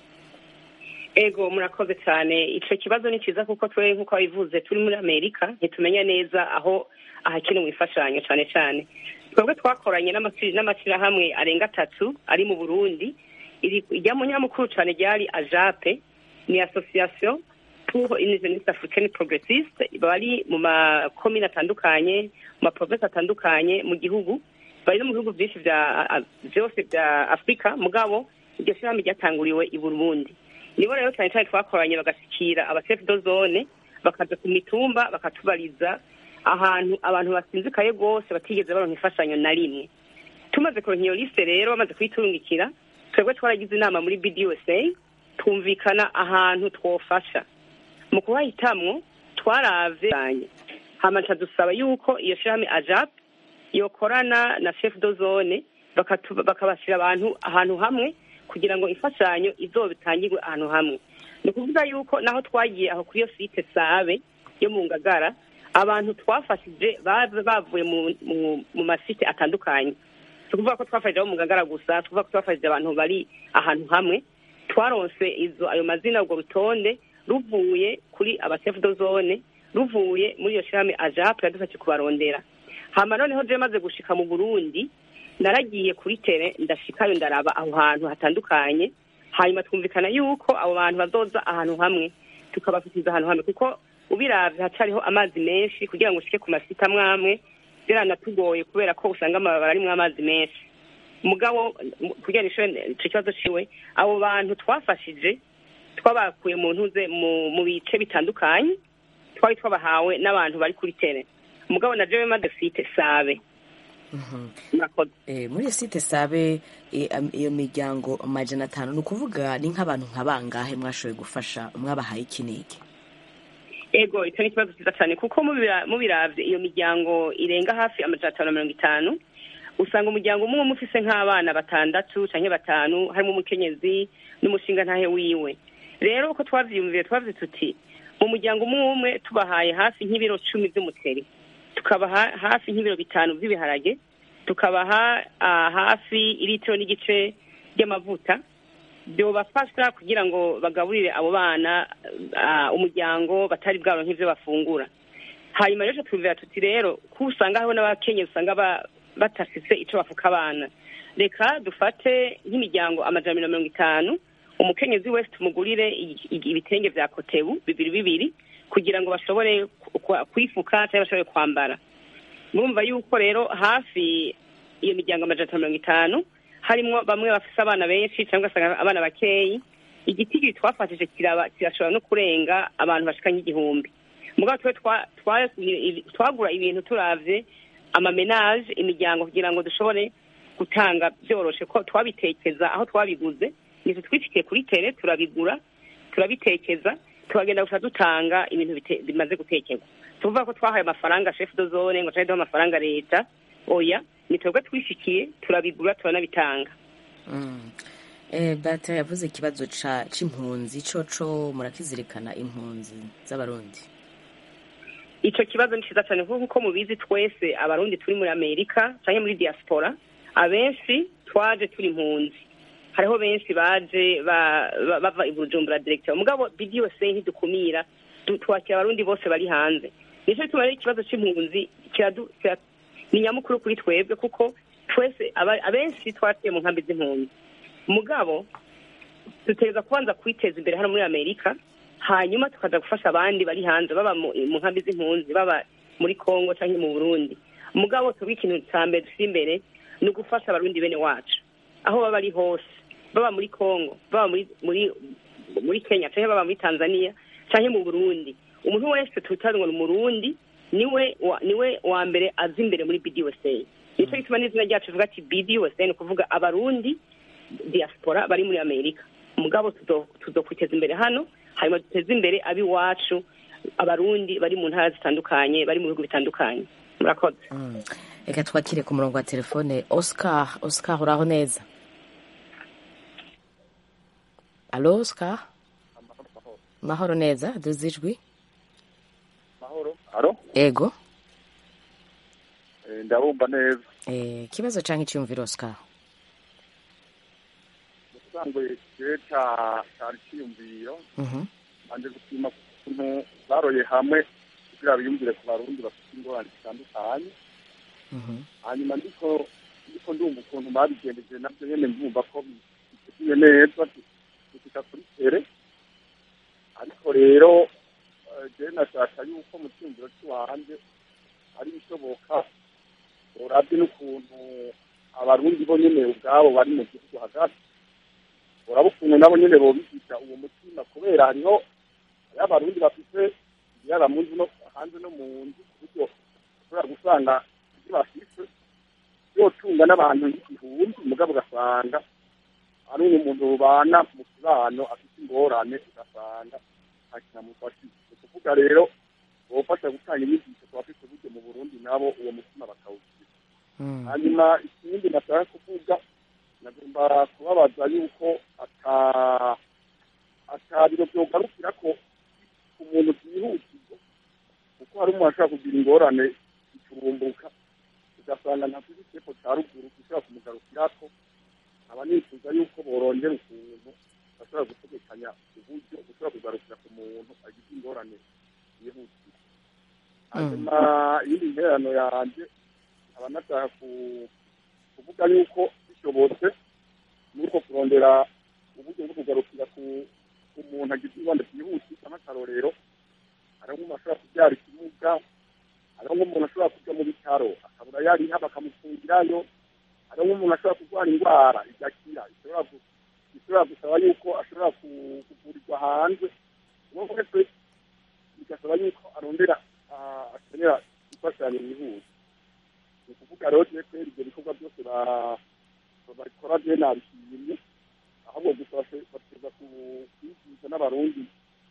ego murakoze cyane icyo kibazo ni cyiza kuko twe nk'uko wabivuze turi muri amerika ntitumenya neza aho ahakenewe imfashanyo cyane cyane twebwe twakoranye n'amashyirahamwe arenga atatu ari mu burundi irya munyamukuru cyane ryari ajape ni association pour une jeunesse africaine progressiste bari mu makomine atandukanye mu maprovinsi atandukanye mu gihugu bari no mu bihugu byinshi byose bya afurika mugabo iryo shyirahamwe ryatanguriwe i burundi nibo rero cyane cyane twakoranye bagashyikira abasefu do zone bakaza ku mitumba bakatubariza ahantu abantu basinzikaye rwose batigeze baronka imfashanyo na rimwe tumaze kuronka iyo lisite rero bamaze kuyiturungikira twebwe twaragize inama muri bdusa twumvikana ahantu twofasha mu kuhahitamwo twaravye hamaca dusaba yuko iyo shirahamwe ajap yokorana na chef do zone bakabashyira abantu ahantu hamwe kugira ngo imfashanyo izobitangirwe ahantu hamwe ni ukuvuga yuko naho twagiye aho kuri iyo site sabe yo mu ngagara abantu twafashije bavuye mu masite atandukanye si ukuvuga ko twafashije abo mu ngagara gusa tuvuga ko twafashije abantu bari ahantu hamwe twaronse izo ayo mazina ubwo rutonde ruvuye kuri abasefu do zone ruvuye muri iyo shirame ajapu yadufashe kubarondera hama noneho je maze gushika mu burundi naragiye kuri tere ndashikayo ndaraba aho hantu hatandukanye hanyuma twumvikana yuko abo bantu bazoza ahantu hamwe tukabafitiza ahantu hamwe kuko ubiravye hacariho amazi menshi kugira ngo ushike ku masita amwamwe biranatugoye kubera ko usanga amababara arimwo amazi menshi mugabo kugira nishure ico kibazo ciwe abo bantu twafashije twabakuye mu ntuze mu bice bitandukanye twari twabahawe n'abantu bari kuri tere mugabo na jewe maze site sabe muri iyo site sabe iyo miryango amajana atanu ni ukuvuga ni nk'abantu nka bangahe mwashoboye gufasha mwabahaye iki n'iki ego icyo ni ikibazo cyiza cyane kuko mubiravye iyo miryango irenga hafi amajana atanu na mirongo itanu usanga umuryango umwe umwe ufise nk'abana batandatu canke batanu harimo umukenyezi n'umushinga ntahe wiwe rero uko twavyiyumviye twavuze tuti mu muryango umwe umwe tubahaye hafi nk'ibiro cumi vy'umuceri tukabaha hafi nk'ibiro bitanu by'ibiharage tukabaha hafi iritiro n'igice ry'amavuta byobafasha kugira ngo bagaburire abo bana umuryango batari bwabo nk'ibyo bafungura hanyuma rero twumvira tuti rero ko usanga hariho n'abakenyezi usanga batafise icyo bafuka abana reka dufate nk'imiryango amajana mirongo itanu umukenyezi wese tumugurire ibitenge bya kotebu bibiri bibiri kugira ngo bashobore kwifuka cyangwa bashobore kwambara murumva yuko rero hafi iyo miryango amajana mirongo itanu harimo bamwe bafise abana benshi cyangwa ugasanga abana bakeyi igitigiri twafashije kirashobora no kurenga abantu bashika nk'igihumbi mugabo twe twagura ibintu turavye amamenage imiryango kugira ngo dushobore gutanga byoroshe ko twabitekeza aho twabiguze nitwe twifitiye kuri tere turabigura turabitekeza tukagenda gusa dutanga ibintu bimaze gutekerwa tuvuga ko twahaye amafaranga chef de zone ngo duha amafaranga leta oya ni twebwe twishikiye turabigura turanabitanga bata yavuze ikibazo c'impunzi coco murakizirikana impunzi z'abarundi icyo kibazo ni cyiza cyane kuko mubizi twese abarundi turi muri amerika cyangwa muri diaspora abenshi twaje turi impunzi hariho benshi baje bava i bujumbura direkita mugabo bidi yose ntidukumira twakira abarundi bose bari hanze nicyo bituma rero ikibazo cy'impunzi ni nyamukuru kuri twebwe kuko twese abenshi twatuye mu nkambi z'impunzi mugabo dutegereza kubanza kwiteza imbere hano muri amerika hanyuma tukaza gufasha abandi bari hanze baba mu nkambi z'impunzi baba muri congo cyangwa mu burundi mugabo tuba ikintu cya mbere dushyira imbere ni ugufasha abarundi bene wacu aho baba ari hose baba muri congo baba muri muri muri kenya cyangwa baba muri tanzania cyangwa mu burundi umuntu wese twitaye ngo ni umurundi niwe niwe wa mbere azi imbere muri bidi usa nicyo gituma n'izina ryacu rivuga ati bidi usa ni ukuvuga abarundi diaspora bari muri amerika mugabo tuzokwiteza imbere hano hanyuma duteze imbere ab'iwacu abarundi bari mu ntara zitandukanye bari mu bihugu bitandukanye murakoze reka twakire ku murongo wa telefone oscar oscar uraho neza alo oscar mahoro neza duze ijwi mahoro alo ego ndabumva neza ikibazo cyangwa icyumviro oscar ubusanzwe igihe cyari cyiyumviro banje gushima ukuntu baroye hamwe kugira biyumvire ku barundi bafite ingorane zitandukanye hanyuma ndiko ndiko ndumva ukuntu babigendeje nabyo nyene ndumva ko biteguye neza gushika kuri tere ariko rero jewe nashaka yuko mu cyumviro cy'iwanje ari bishoboka urabye n'ukuntu abarundi bo nyene ubwabo bari mu gihugu hagati uraba ukuntu nabo nyene bobigisha uwo mutima kubera hariho hariho abarundi bafite ibiyara mu nzu no hanze no mu nzu ku buryo ushobora gusanga ibyo bafise yotunga n'abantu igihumbi mugabo ugasanga ari umuntu rubana mu kibano afite ingorane ugasanga nta kinamufashije ni ukuvuga rero bofasha gutanga inyigisho ku bafite uburyo mu burundi nabo uwo mutima bakawugira hanyuma ikindi nashaka kuvuga nagomba kubabaza yuko ata atabiro byogarukira ko umuntu byihutirwa kuko hari umuntu ashobora kugira ingorane iturumbuka ugasanga nta tuzi ikipo cya ruguru gishobora kumugarukirako aba nifuza yuko borongera ukuntu bashobora gutegekanya uburyo bushobora kugarukira ku muntu agize ingorane yihutirwa hanyuma iyindi nterano yanjye aba nashaka kuvuga yuko bishobotse nuko kurondera uburyo bwo kugarukira ku umuntu agize ingorane byihutirwa nk'akarorero hariho nk'umuntu ashobora kubyara ikimuga hariho nk'umuntu ashobora kujya mu bitaro akabura yariha bakamufungirayo hariho nk'umuntu ashobora kurwara indwara igakira ishobora gusaba yuko ashobora kuvurirwa hanze uwo wese bigasaba yuko arondera akenera imfashanyo yihuse ni ukuvuga rero tuye kubera ibyo bikorwa byose babikora bye nabishimye ahubwo gusa bateza kwigisha n'abarundi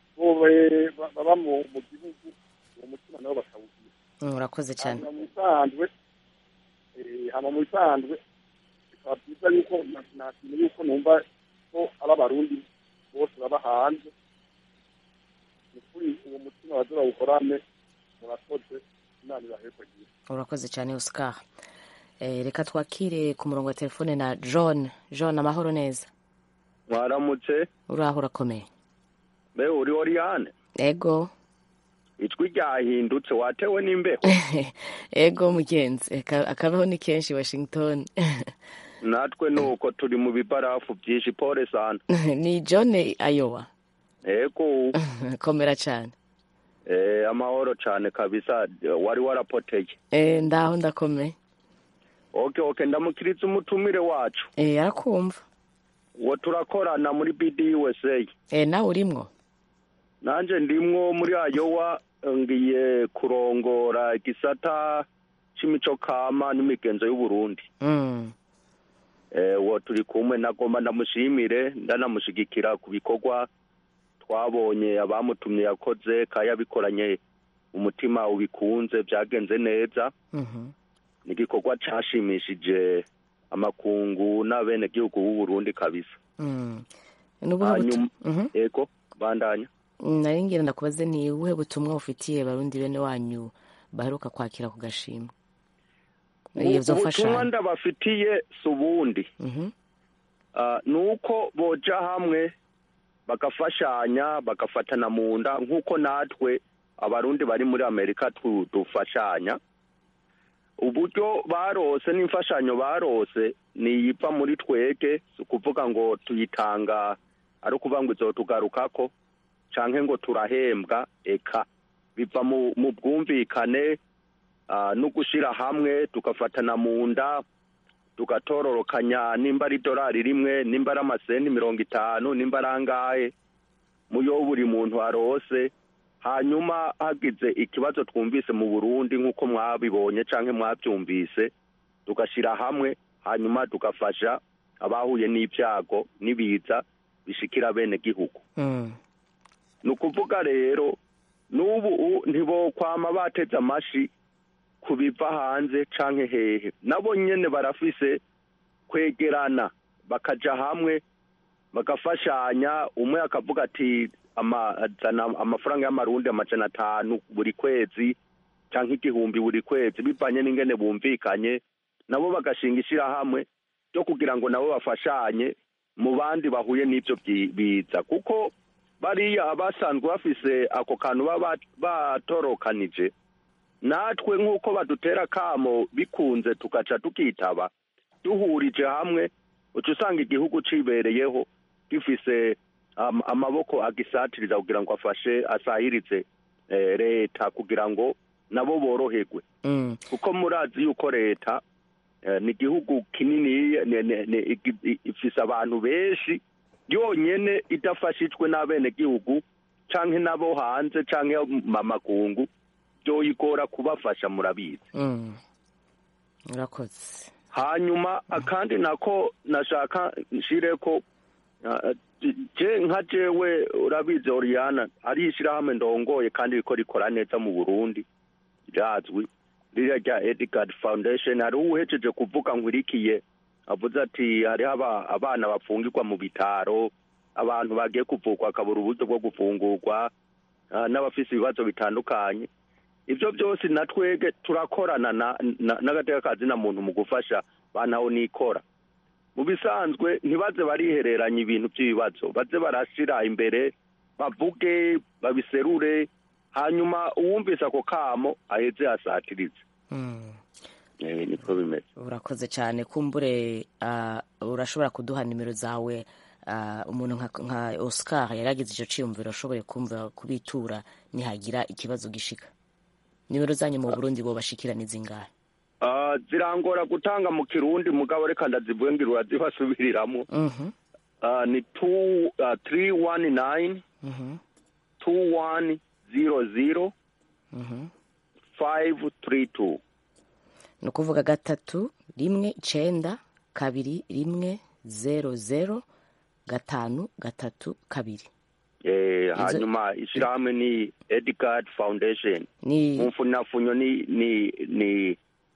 baba mu gihugu uwo mutima nabo bakawugira urakoze cyane mu bisanzwe hama mu bisanzwe bikaba byiza yuko nakintu yuko numva ko aba abarundi bose baba hanze ni kuri uwo mutima baze bawukorane murakoze imana ibahekwagira urakoze cyane oscar reka twakire ku murongo wa telefone na john john amahoro neza mwaramutse uraho urakomeye mbe uri oriyane ego ijwi ryahindutse watewe n'imbeho ego mugenzi akabeho ni kenshi washington natwe ni uko turi mu bibarafu byinshi pole sana ni john ayowa ego komera cyane amahoro cyane kabisa wari warapoteye ndaho ndakomeye oke oke ndamukiriza umutumire wacu arakumva uwo turakorana muri bidi usa nawe urimwo nanjye ndimwo muri ayowa ngiye kurongora igisata cy'imico kama n'imigenzo y'uburundi uwo turi kumwe nagomba ndamushimire ndanamushyigikira ku bikorwa twabonye abamutumye yakoze kayabikoranye umutima ubikunze byagenze neza ni igikorwa cyashimishije amakungu n'abenegihugu b'uburundi kabisa hanyuma ego bandanya nari ngira ndakubaze ni ubuhe butumwa ufitiye barundi bene wanyu baheruka kwakira ku gashimwe Ivyo ubutumwa mfashanyo. ndabafitiye si ubundi Mhm. Ah, ni uko boja hamwe bagafashanya bagafatana mu nda nk'uko natwe abarundi bari muri amerika tu- dufashanya uburyo barose n'imfashanyo barose niyiva muri twege si ukuvuga ngo tuyitanga ari ukuvuga ngo izotugarukako canke ngo turahembwa eka biva mu mu bwumvikane ah, no gushira hamwe tugafatana mu nda tugatororokanya nimba ari idolari rimwe nimba ari amasenti mirongo itanu nimba ari angahe muyo buri muntu arose hanyuma hagize ikibazo twumvise mu burundi nk'uko mwabibonye canke mwabyumvise tugashyira hamwe hanyuma tugafasha abahuye n'ibyago n'ibiza bishikira bene gihugu Mm. ni ukuvuga rero n'ubu u- ntibokwama bateze amashi ku biva hanze canke hehe nabo nyene barafise kwegerana bakaja hamwe bagafashanya umwe akavuga ati ama- azana amafaranga y'amarundi amajana atanu buri kwezi canke igihumbi buri kwezi bivanye n'ingene bumvikanye nabo bagashinga ishirahamwe ryo kugira ngo nabo bafashanye mu bandi bahuye n'ivyo byi- biza kuko bariya abasanzwe bafise ako kantu baba batorokanije natwe nk'uko badutera kamo bikunze tugaca tukitaba duhurije hamwe uca usanga igihugu cibereyeho gifise am- amaboko agisatiriza kugira ngo afashe asahirize eh, leta kugira ngo nabo boroherwe Mm. kuko murazi yuko leta eh, ni igihugu kinini ni- ni- ni- igi- i- ifise abantu benshi yonyene idafashijwe n'abenegihugu canke n'abo hanze canke mamakungu byoyigora kubafasha murabizi Mm. urakoze hanyuma akandi nako nashaka nshire ko ah, je nka jewe urabizi oriana ari ishirahamwe ndongoye kandi riko rikora neza mu burundi rirazwi ririya rya edgard foundation hariho uhejeje kuvuga nkurikiye avuze ati hariho aba- abana bafungirwa mu bitaro abantu bagiye kuvurwa akabura uburyo bwo gufungurwa ah, n'abafise ibibazo bitandukanye ibyo byose na twege turakorana na- na- n'agatekakazi na muntu mu gufasha banaho nikora mu bisanzwe ntibaze barihereranya ibintu by'ibibazo baze barashira imbere bavuge babiserure hanyuma uwumvise ako kamo aheze asatirize Mm. Eh, niko bimeze urakoze cyane kumbure ah, urashobora kuduha nimero zawe ah, umuntu nka, nka oscar yaragize icyo cyiyumviro ashoboye kumva kubitura nihagira ikibazo gishika nimero zanyu mu burundi bo bashikira ni zingahe Ah, zirangora gutanga mu kirundi mugabo reka ndazivuge ngira urazibasubiriramo Mhm, Ah, ni two ah, three one nine mhm, two one zero zero mhm. five three two ni ukuvuga gatatu rimwe icenda kabiri rimwe zero zero gatanu gatatu kabiri Eh, Izo- hanyuma ishirahamwe ni edgard foundation ni mumfunafunyo ni ni ni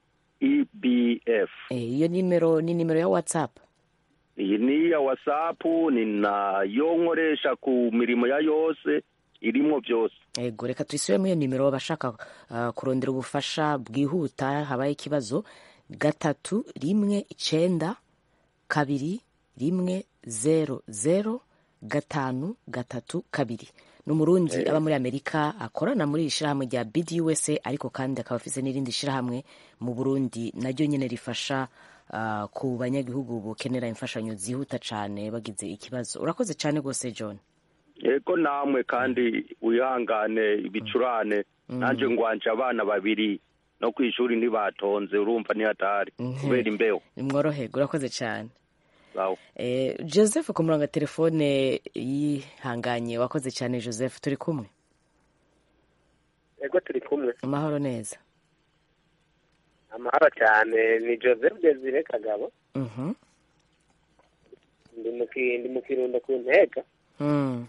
ebf eh, iyo nimero ni nimero ya whatsapp iyi ni iya whatsapp ni nayo nkoresha ku mirimo ya yose irimwo byose ego reka tuyisubiremo iyo nimero abashaka ah, kurondera ubufasha bwihuta habaye ikibazo gatatu rimwe icenda kabiri rimwe zero zero gatanu gatatu kabiri ni umurundi aba muri amerika akorana muri iri shyirahamwe rya bdusa ariko kandi akaba afise n'irindi shyirahamwe mu burundi naryo nyine rifasha ah, ku banyagihugu bukenera imfashanyo zihuta cyane bagize ikibazo urakoze cyane rwose john ego namwe kandi wihangane ibicurane nanjye ngwanje abana babiri no ku ishuri ntibatonze urumva nihatari kubera imbeho nimworoherwe urakoze cyane Sawa. Eh, joseph ku murongo wa telefone yihanganye wakoze cyane joseph turi kumwe ego turi kumwe amahoro neza amahoro cyane ni joseph desire kagabo Mhm. ndi mu ki- ndi mu kirundo ku ntega Mm.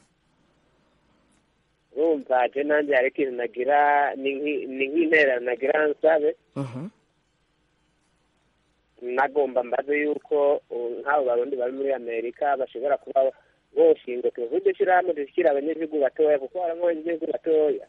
urumva je nanjye hari ikintu nagira ni nk'i- ni nk'intererano nagira nsabe Mhm. nagomba mbaze yuko uh, nk'abo barundi bari muri amerika bashobora kuba boshinga tuvuge iryo shyirahamwe dushyira abanyagihugu batoya kuko harimo abanyagihugu batoya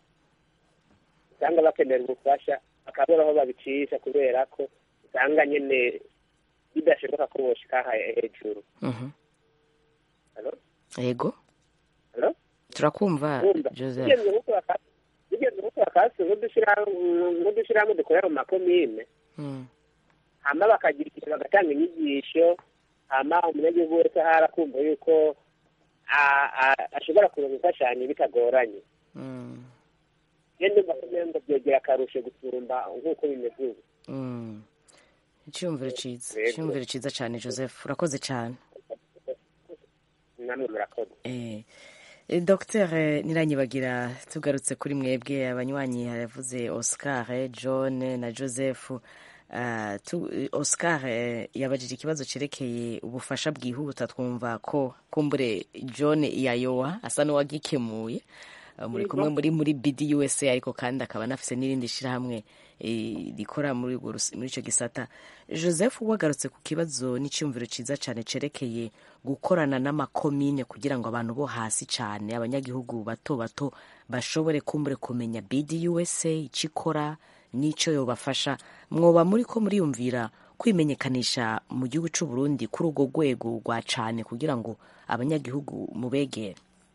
usanga bakenera ubufasha bakabura aho babicisha kubera ko usanga nyine bidashoboka ko boshika hejuru Mhm. Hello? yego Hello? turakumva Wumva? joseph Bigeze nko kubaka- bigeze nko kubaka hasi nk'udushyirahamwe dukorera mu makomine Mm. hama bakagira ikintu bagatanga inyigisho hama umunyagihugu wese ahari akumva yuko a- a- ashobora kuronka imfashanyo bitagoranye Mm. iyo ndumva ko umengo byogera akarusho gusumba nk'uko bimeze ubu Mm. icyumviro cyiza Yego. icyumviro cyiza cyane joseph urakoze cyane namwe murakoze Eh, eh, Dr Niranyibagira tugarutse kuri mwebwe abanywanyi yavuze Oscar eh, John na Joseph Ah, tu- eh, Oscar eh, yabajije ikibazo cerekeye ubufasha bwihuta twumva ko kumbure John yayowa asa n'uwagikemuye Ah, muri kumwe muri muri BD USA ariko kandi akaba anafise n'irindi shirahamwe eh, rikora muri urwo rus- muri ico gisata Joseph wagarutse ku kibazo n'icyumviro ciza cyane cerekeye gukorana n'amakomine kugira ngo abantu bo hasi cyane abanyagihugu bato bato bashobore kumbure kumenya BD USA icyo ikora n'icyo yobafasha mwoba muri ko muriyumvira kwimenyekanisha mu gihugu cy'u Burundi kuri urwo rwego rwa cane kugira ngo abanyagihugu mubegere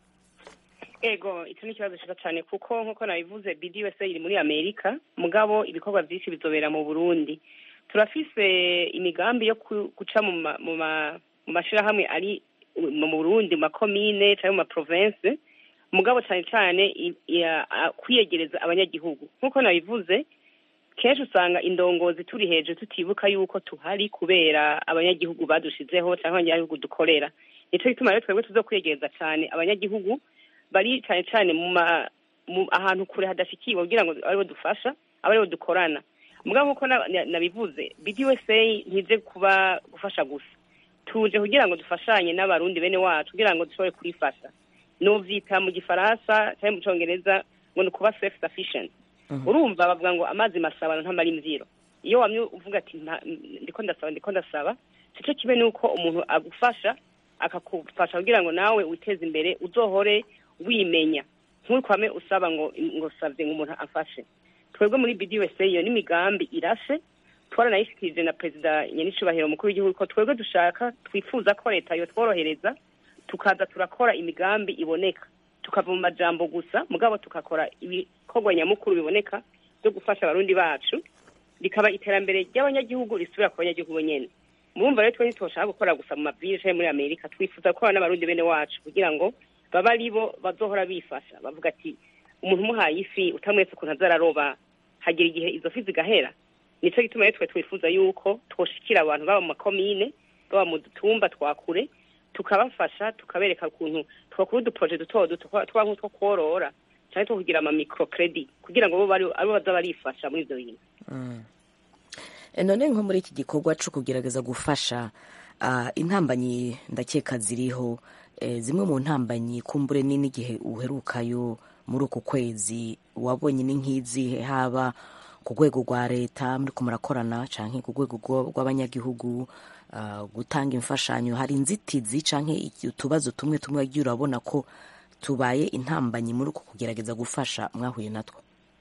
ego icyo ni ikibazo cyiza cyane kuko nk'uko nabivuze bidi USA iri muri amerika mugabo ibikorwa byinshi bizobera mu burundi turafise imigambi yo ku- guca mu ma- mu ma- mu mashyirahamwe ari mu burundi mu makomine cyangwa mu maprovensi mugabo cyane cyane i- i- a- kwiyegereza abanyagihugu nk'uko nabivuze kenshi usanga indongozi turi hejuru tutibuka yuko tuhari kubera abanyagihugu badushizeho cyangwa abanyagihugu dukorera nicyo gituma rero twebwe tuzo kwiyegereza cyane abanyagihugu bari cyane cyane mu ma mu ahantu kure hadashikiwe kugira ngo aribo dufasha aba aribo dukorana mugabo nk'uko na- na- nabivuze BDUSA ntize kuba gufasha gusa tuje kugira ngo dufashanye n'abarundi bene wacu kugira ngo dushobore kurifasha novyita mu gifaransa cyangwa mu congereza ngo ni ukuba self sufficient urumva bavuga ngo amazi masabano ntamara imvyiro iyo wamye uvuga ati "Nta- ndiko ndasaba ndiko ndasaba sico kibe nuko umuntu agufasha akakufasha kugira ngo nawe witeze imbere uzohore wimenya ntukwame usaba ngo ngo savye ngo umuntu afashe twebwe muri BDUSA iyo n'imigambi irashe twaranayishikirije na perezida nyenicubahiro mukuru w'igihugu ko twebwe dushaka twifuza ko leta yotworohereza tukaza turakora imigambi iboneka tukava mu majambo gusa mugabo tukakora ibikorwa nyamukuru biboneka byo gufasha abarundi bacu rikaba iterambere ry'abanyagihugu risubira ku banyagihugu nyene murumva rero twe ntitwoshaka gukora gusa mu mavile canke muri amerika twifuza gukorana n'abarundi bene wacu kugira ngo babe ari bo bazohora bifasha bavuga ati umuntu umuhaye ifi utamweretse ukuntu azararoba hagira igihe izo fi zigahera nico gituma rero twe twifuza yuko twoshikira abantu baba mu makomine baba mu dutumba twakure tukabafasha tukabereka ukuntu twakora uduproje duto duto twa nk'utwo kworora canke two kugira ama microcredit kugira ngo bo bari abo baza barifasha muri ivyo bintu E, none nko muri iki gikorwa cyo kugerageza gufasha ah, intambanyi ndakeka ziriho eh, zimwe mu ntambanyi kumbure ni n'igihe uherukayo muri uku kwezi wabonye ni nk'izihe haba ku rwego rwa leta muri ko murakorana canke ku rwego rwo- rw'abanyagihugu ah, gutanga imfashanyo hari inzitizi canke iki- utubazo tumwe tumwe wagiye urabona ko tubaye intambanyi muri uku kugerageza gufasha mwahuye natwo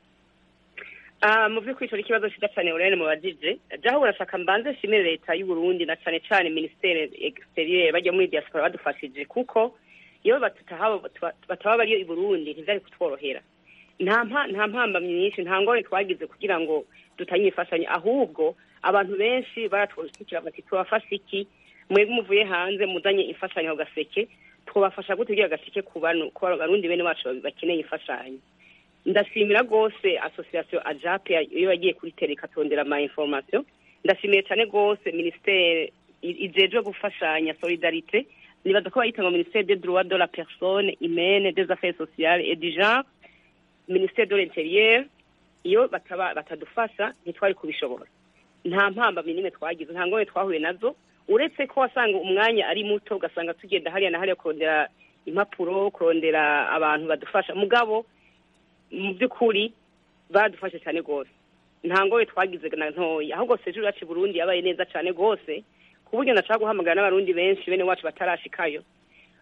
Ah, mu by'ukuri ico ni ikibazo cyiza cyane urene mubajije jaho urashaka mbanze nshimire leta y'u Burundi na cane cane ministere exterieur bajya muri diaspora badufashije kuko iyo batutahabo bataba bariyo i Burundi ntivyari kutworohera nta mpa- nta mpambamyi nyinshi nta ngore twagize kugira ngo dutanye imfashanyo ahubwo abantu benshi baratwishikira bati tubafasha iki mwebwe muvuye hanze muzanye imfashanyo ku gaseke twabafasha gute kugira agaseke ku banu ku barundi bene wacu bakeneye imfashanyo ndashimira rwose association ajape iyo yagiye kuri tele ikatondera ama information ndashimiye cyane rwose ministere i- ijejwe gufashanya solidarite nibaza ko bayita ngo ministere des droits de la personne humaine des affaires sociales et du genre ministere de l'intérieur iyo bataba batadufasha ntitwari kubishobora nta mpambamyi n'imwe twagize nta ngorane twahuye nazo uretse ko wasanga umwanya ari muto ugasanga tugenda hariya na hariya kurondera impapuro kurondera abantu badufasha mugabo mu by'ukuri badufashe cyane rwose nta ngoye twagize na ntoya ahubwo sejo yacu i burundi yabaye neza cyane rwose ku buryo nashaka guhamagara n'abarundi benshi bene wacu batarashikayo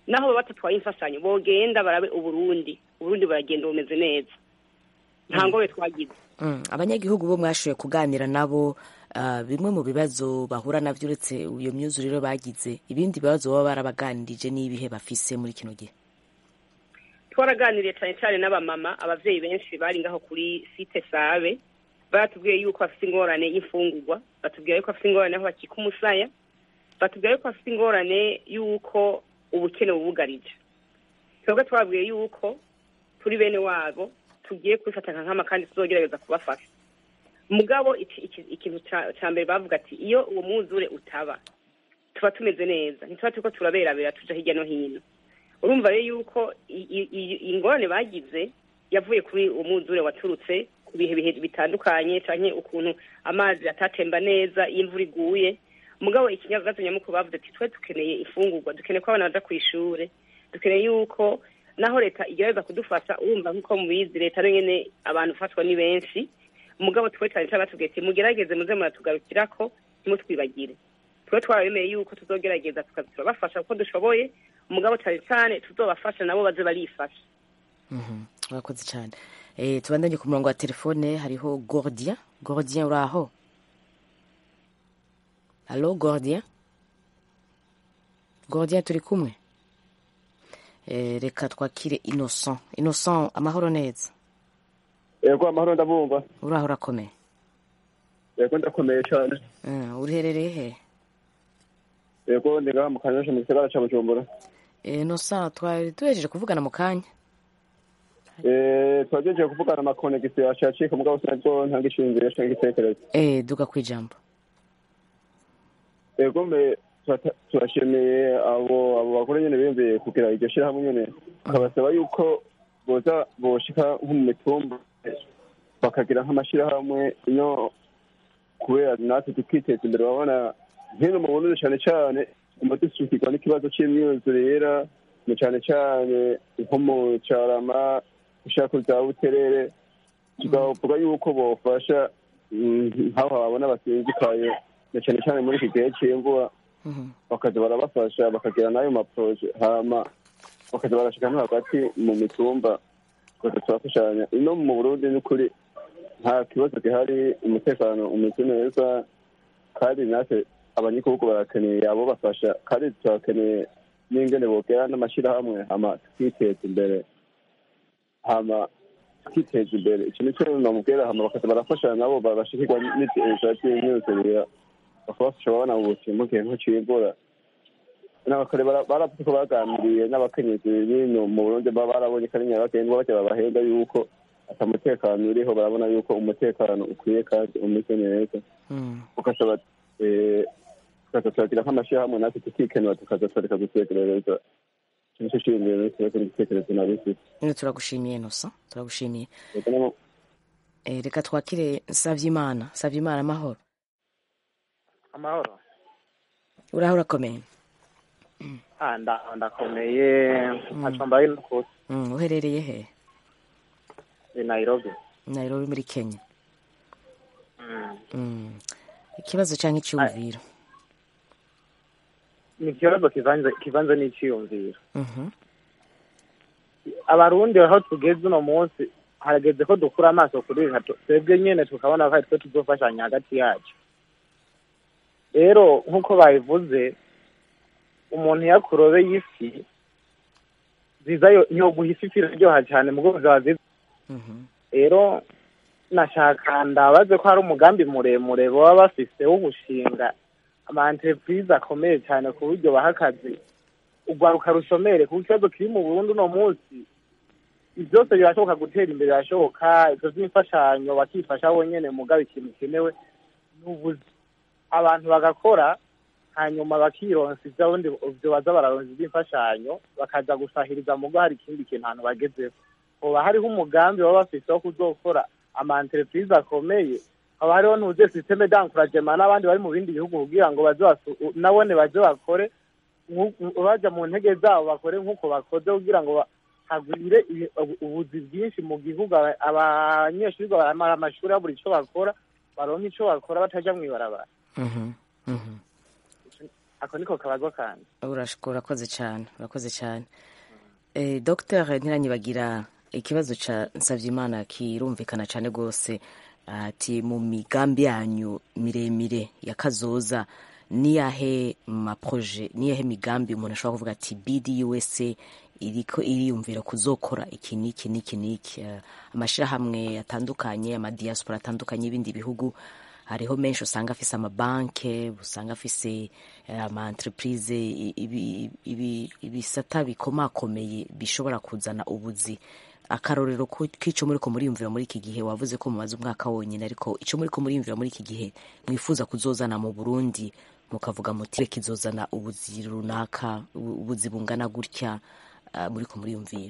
naho baba batatwaye imfashanyo bogenda barabe uburundi uburundi baragenda bumeze neza nta ngobe twagize Mm, abanyagihugu bo mwashoboye kuganira nabo ah, bimwe mu bibazo bahura navyo uretse iyo myuzurire bagize ibindi bibazo baba barabaganirije n'ibihe bafise muri kino gihe twaraganiriye cyane cyane n'abamama abavyeyi benshi bari ngaho kuri site sabe baratubwiye yuko bafite ingorane y'imfungurwa batubwira yuko bafite ingorane aho bakika umusaya batubwira yuko bafite ingorane y'uko ubukene bubugarije twebwe twababwiye yuko turi bene wabo tugiye kubifata nka nkama kandi tuzogerageza kubafasha mugabo iki- iki- ikintu ca- ca mbere bavuga ati iyo uwo mwuzure utaba tuba tumeze neza ntituba turiko turaberabera tuja hirya no hino urumva rero yuko i- i- i- ingorane bagize yavuye kuri uwo mwuzure waturutse ku bihe bihe bitandukanye canke ukuntu amazi atatemba neza iyo imvura iguye mugabo ikinyagazo nyamukuru bavuze ati twe dukeneye ifungurwa dukeneye ko abana baja kw'ishure dukeneye yuko naho leta igerageza kudufasha urumva nk'uko mubizi leta nayo nyene abantu ufatwa ni benshi mugabo twe cyane cyane batubwiye ati mugerageze muze muratugarukirako ntimutwibagire twe twarabemeye yuko tuzogerageza tukaza turabafasha uko dushoboye umugabo cyane cyane tuzobafasha nabo baze barifasha Mhm, urakoze cyane eh, tubandanye ku murongo wa telefone hariho gordien gordien uri aho alo gordien gordien turi kumwe eh, reka twakire innocent innocent amahoro neza yego amahoro ndabumva uri aho urakomeye yego ndakomeye cyane Eh, uriherereye he yego ndi ngaha mu kanyosha mu gisagara ca bujumbura Eh, innocent twari duhejeje kuvugana mu kanya Eh, twagejeje kuvugana amakonegisiyo yacu yacika mugabo sinaryo ntanga ishingiro canke igitekerezo eh, duga kwijambo yego mbe turata- turashimiye abo abo bagore nyene biyumviye kugira iryo shirahamwe nyene tukabasaba yuko boza boshika nko mu mitumba bakagira nk'amashirahamwe ino kubera natwe tukiteza imbere babona hino mu burundi cane cane tuguma dusukirwa n'ikibazo c'imyuzurira ni cane cane nko mu carama ushaka za buterere tukavuga yuko bofasha mm, nk'aho babona basinzikaye na cane cane muri iki gihe c'imvura bakaza barabafasha bakagira n'ayo maproje hama bakaza barashika no hagati mu mitumba tukaza turafashanya ino mu burundi n'ukuri nta kibazo gihari umutekano umeze neza kandi natwe abanyagihugu barakeneye abo bafasha kandi turakeneye n'ingene bogera n'amashirahamwe hama tukiteza imbere hama tukiteza imbere ico nico namubwira hama bakaza barafashanya nabo barashikirwa n'ivyo vy'imyuzurira bakabafasha babona ubuzima mu gihe nk'icimvura n'abakore bara- baravuze ko baganiriye n'abakenyezi bino mu burundi baba barabonye ko ari nyabagendwa baca babahenda yuko ata mutekano uriho barabona yuko umutekano ukwiye kandi umeze neza ugasaba eh, tukaza turagira nk'amashirahamwe natwe tukikenura tukaza turareka gutekerereza ico nico ciyumviro n'ikibazo n'igitekerezo nabifise nyine turagushimiye innocent turagushimiye Yego namo- eh, reka twakire savyimana savyimana amahoro amahoro uri aho urakomeye ah nda- ndakomeye ntaco mbaye n'ukuri Mm, uherereye he i nairobi nairobi muri kenya Mm. Mm. ikibazo canke iciyumviro ni ikibazo kivanze kivanze n'iciyumviro Mhm. abarundi aho tugeze uno munsi harageze ko dukura amaso kuri leta tu- twebwe nyene tukabona ko ari twe tuzofashanya hagati yacu rero nk'uko babivuze umuntu iyo akurobeye ifi ziza yo- yoguha ifi ifi iraryoha cyane mugo zaba ziza rero nashaka ndabaze ko hari umugambi muremure baba bafise wo gushinga ama entreprise akomeye cyane ku buryo baha akazi urwaruka rushomere kuko ikibazo kiri mu burundi uno munsi ibi byose birashoboka gutera imbere birashoboka ibyo by'imfashanyo bakifasha bonyene mugabo ikintu gikenewe ni ubuzi abantu bagakora hanyuma bakironsa ibyo bundi ibyo baza bararonsa iby'imfashanyo bakaza gusahiriza mugo hari ikindi kintu ahantu bagezeho hoba hariho umugambi baba bafise wo kuzokora ama entreprise akomeye haba hariho n'ubuze systeme d'encouragement n'abandi bari mu bindi bihugu kugira ngo baze basu- nabone baze bakore nku- baja mu ntege zabo bakore nk'uko bakoze kugira ngo ba- hagwire ibi- ubu- ubuzi bwinshi mu gihugu aba- abanyeshuri baramara amashuri babura ico bakora baronka ico bakora bataja mw'ibarabara Mhm. Mhm. ako niko kabazo kanje Urashko- urakoze cyane urakoze cyane eh, dr ntiranyibagira ikibazo ca nsavyimana kirumvikana cyane rwose ati mu migambi yanyu miremire ya kazoza niyahe maproje niyahe migambi umuntu ashobora kuvuga ati bdusa iriko iriyumvira kuzokora iki n'iki n'iki n'iki Eh, amashirahamwe atandukanye amadiaspora atandukanye y'ibindi bihugu hariho menshi usanga afise amabanke usanga afise eh, ama entreprise i- ibi- ibi- ibisata bikomakomeye bishobora kuzana ubuzi akarorero ko- k'ico muriko muriyumvira muri iki gihe wavuze ko mumaze umwaka wonyine ariko ico muriko muriyumvira muri iki gihe mwifuza kuzozana mu burundi mukavuga muti reka izozana ubuzi runaka ubu- ubuzi bungana gutya ah, muriko muriyumvira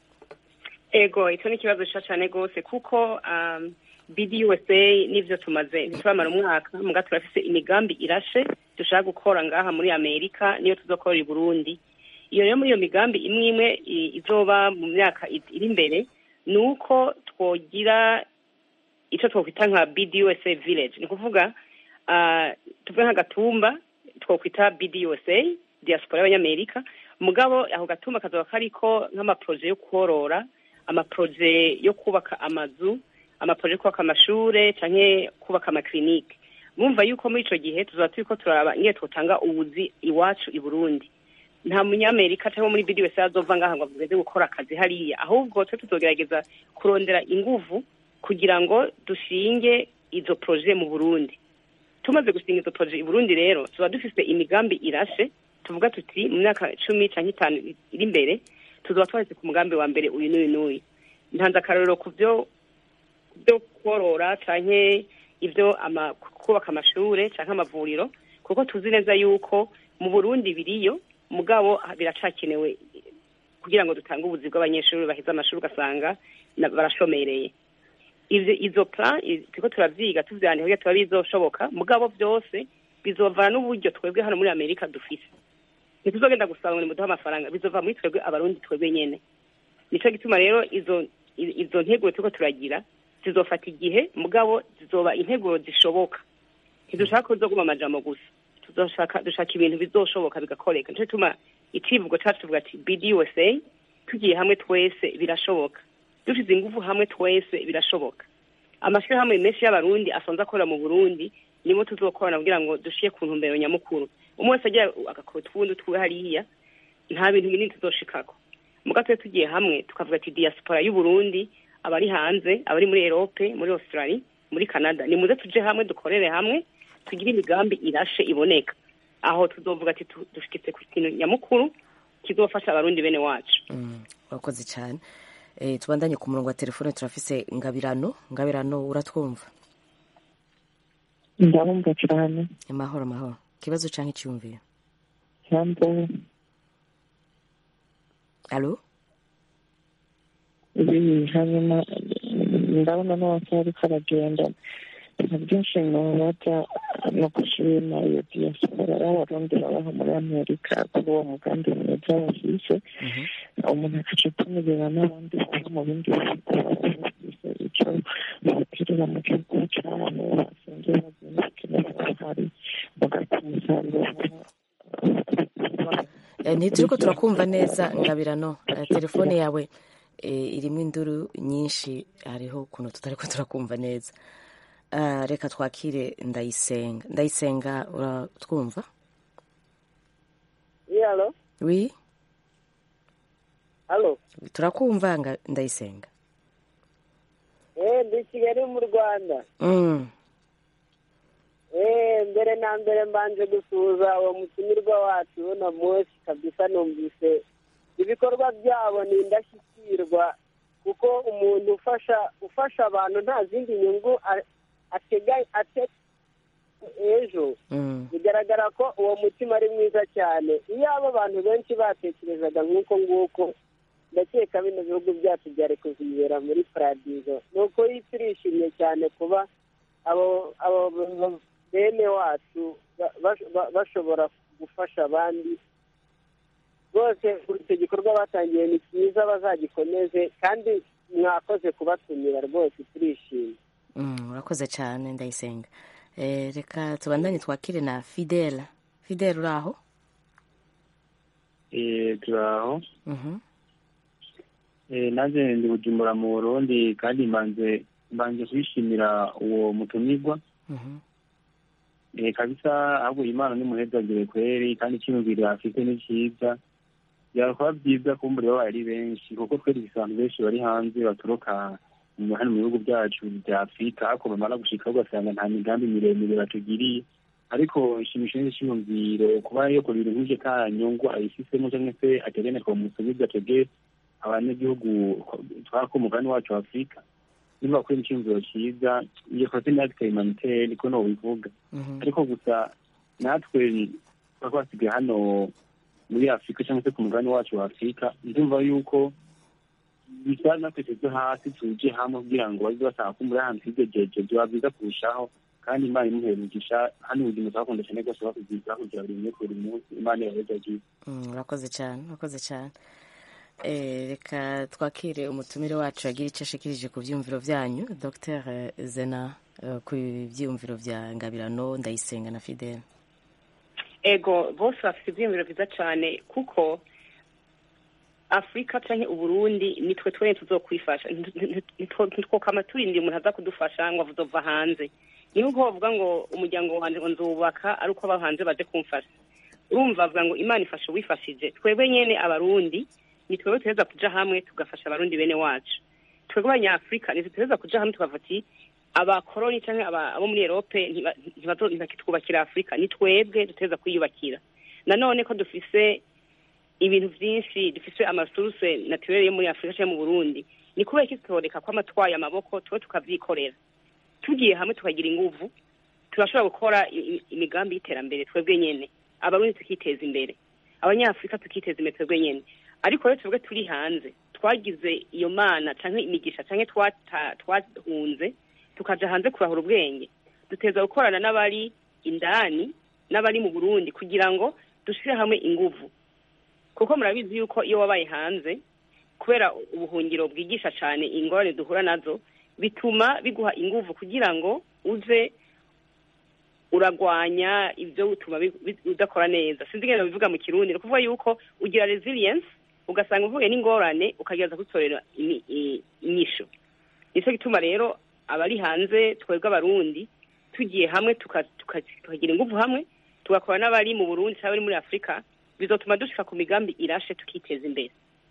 ego icyo ni ikibazo cyiza cyane rwose kuko um, bdusa n'ibyo tumaze ntituramara umwaka muga turafise imigambi irashe dushaka gukora ngaha muri amerika niyo tuzokorera i burundi iyo rero muri iyo migambi imwe imwe i- izoba mu myaka i- iri imbere ni uko twogira icyo twakwita nka bdusa village ni ukuvuga ah, tuvuge nk'agatumba twakwita bdusa diaspora y'abanyamerika mugabo ako gatumba kazoba kariko nk'amaproje yo korora amaproje yo kubaka amazu amaproje yo kubaka amashure canke kubaka amakirinike mumva yuko muri ico gihe tuzaba turiko turaba ingene twotanga ubuzi iwacu i burundi nta munyamerika cyangwa muri bidi wese azova ngaha ngo avuze gukora akazi hariya ahubwo twe tuzogerageza kurondera inguvu kugira ngo dushinge izo proje mu burundi tumaze gushinga izo proje i burundi rero tuba dufise imigambi irashe tuvuga tuti mu myaka cumi canke itanu iri imbere tuzoba twahise ku mugambi wa mbere uyu n'uyu n'uyu ntanze akarorero ku byo byo korora canke ibyo ama, kubaka amashure canke amavuriro kuko tuzi neza yuko mu burundi biriyo mugabo biracakenewe kugira ngo dutange ubuzi bw'abanyeshuri baheze amashuri ugasanga na- barashomereye ivyo izo plan i- turiko turavyiga tuvyandika kugira tuba bizoshoboka mugabo byose bizovana n'uburyo twebwe hano muri amerika dufise ntituzogenda gusaba ngo nimuduhe amafaranga bizova muri twebwe abarundi twebwe nyene nico gituma rero izo i- izo nteguro turiko turagira zizofata igihe mugabo zizoba integuro zishoboka ntidushaka kuzoguma amajambo gusa tuzoshaka dushaka ibintu bizoshoboka bigakoreka nico gituma icivugo cacu tuvuga ati bdusa tugiye hamwe twese birashoboka dushize ingufu hamwe twese birashoboka amashirahamwe menshi y'abarundi asanzwe akorera mu burundi nibo tuzokorana kugira ngo dushire ku ntumbero nyamukuru umwe wese agira agakora utwundi twiwe hariya nta bintu binini tuzoshikako muga tube tugiye hamwe tukavuga ati diaspora y'uburundi abari hanze abari muri erope muri australia muri canada nimuze tuje hamwe dukorere hamwe tugire imigambi irashe iboneka aho tuzovuga ati tu- dushikitse ku kintu nyamukuru kizofasha abarundi bene wacu Mm, urakoze cyane eh, tubandanye ku murongo wa telefone turafise ngabirano ngabirano uratwumva ndabumva cyane amahoro amahoro ikibazo canke icyumviro cyangwa alo ibi hanyuma ndabona n'abasore ariko aragenda nta byinshi nubaza no gushima iyo diaspora y'abarundi babaho muri amerika kuri uwo mugambi mwiza bafise umuntu akaca atumirira n'abandi baba mu bindi bihugu baba bafise icyo baterera mu gihugu cyabo basanzwe bagenda bakenera bahari bagakora umusaruro Eh, ntituriko turakumva neza ngabirano Eh, telefone yawe eh, irimo induru nyinshi hariho ukuntu tutariko turakumva neza Ah, reka twakire ndayisenga ndayisenga uratwumva Oui, allô wi Allô turakumva nga- ndayisenga Eh, ndi Kigali mu Rwanda. mm. Eh, mbere na mbere mbanje gusuhuza uwo mutumirwa wacu na Moshi kabisa numvise ibikorwa byabo ni indashyikirwa kuko umuntu ufasha ufasha abantu nta zindi nyungu a- atega ate ejo Mm. bigaragara ko uwo mutima ari mwiza cyane iyo abo abantu benshi batekerezaga nk'uko nguko ndakeka bino bihugu byacu byari kuzibera muri paradizo ni ukuri turishimye cyane kuba abo abo bene wacu ba- ba- ba- bashobora gufasha abandi rwose icyo gikorwa batangiye ni cyiza bazagikomeze kandi mwakoze kubatumira rwose turishimye Mm, urakoze cyane ndayisenga eh, reka tubandanye twakire na fidela fidele uri aho Eh, turaho Mhm. Eh, nanjye ndi bujumbura mu burundi kandi mbanze mbanje kwishimira uwo mutumirwa Mhm. Eh, kabisa ahubwo imana nimuhezagire kweri kandi icyiyumviro afite ni cyiza byakora byiza kumbura babaye ari benshi kuko twere abantu benshi bari hanze baturuka mu- hano mu bihugu byacu bya afurika ariko bamara gushika ugasanga nta migambi miremire batugiriye ariko ishimishije n'icyiyumviro kuba yo kurira nk'ivyo ka nyungu ayifisemo cyangwa se ategene twomusubiza twebwe abanyagihugu twakomugani wacu wa afurika niba kuri icyiyumviro cyiza iyo kote natwe humanitaire niko nobivuga Mhm. ariko gusa natwe tuba twasigaye hano muri afurika cyangwa se ku mugabane wacu wa afurika ndumva yuko bisa natwe tuve hasi tuje hamwe kugira ngo baze basanga ko muri ahantu higejeje byaba byiza kurushaho kandi imana imuhera umugisha hano ubuzima twakunda cyane rwose bakubwiza kugira buri munsi buri munsi imana yabejagiye Mm, urakoze cyane urakoze cyane Eh, reka twakire umutumire wacu yagira icyo ashikirije ku byiyumviro byanyu dr zena eh, ku byiyumviro bya ngabirano ndayisenga na fidele ego bose bafite ibyiyumviro byiza cyane kuko afurika cyangwa uburundi nitwe twene tuzokwifasha ntitwokama turindira umuntu aza kudufasha ngo azova hanze niho uko bavuga ngo umuryango wanjye ngo nzubaka ari uko aba hanze baje kumfasha urumva bavuga ngo imana ifasha uwifashije twebwe nyene abarundi ni twebwe tuheza kuja hamwe tugafasha abarundi bene wacu twebwe abanyafurika nitwe tuheza kuja hamwe tukavuga ati abakoroni cyangwa aba- abo muri erope ntiba- ntibazo- ntibakitwubakira afurika ni twebwe duteza kwiyubakira nanone ko dufise ibintu byinshi dufise amasuruse naturere yo muri afurika cyangwa mu burundi ni kubera iki tutoreka ko amatwaye amaboko tuba tukavyikorera tugiye hamwe tukagira inguvu turashobora gukora i- i- imigambi y'iterambere twebwe nyene abarundi tukiteza imbere abanyafurika tukiteza imbere twebwe nyene ariko rero twebwe turi hanze twagize iyo mana canke imigisha canke twata- twahunze tukaja hanze kurahura ubwenge duteza gukorana n'abari indani n'abari mu burundi kugira ngo dushire hamwe inguvu kuko murabizi yuko iyo wabaye hanze kubera ubuhungiro bwigisha cyane ingorane duhura nazo bituma biguha inguvu kugira ngo uze uragwanya ibyo bituma bi- bi- udakora neza sinzi ingene bivuga mu kirundi ni ukuvuga yuko ugira resilience ugasanga uvuye n'ingorane ukagereza kuzitorera imi- i- inyishu nicyo gituma rero abari hanze twebwe abarundi tugiye hamwe tuka- tuka- tukagira inguvu hamwe tugakora n'abari mu burundi cyangwa abari muri afurika bizotuma dushika ku migambi irashe tukiteza imbere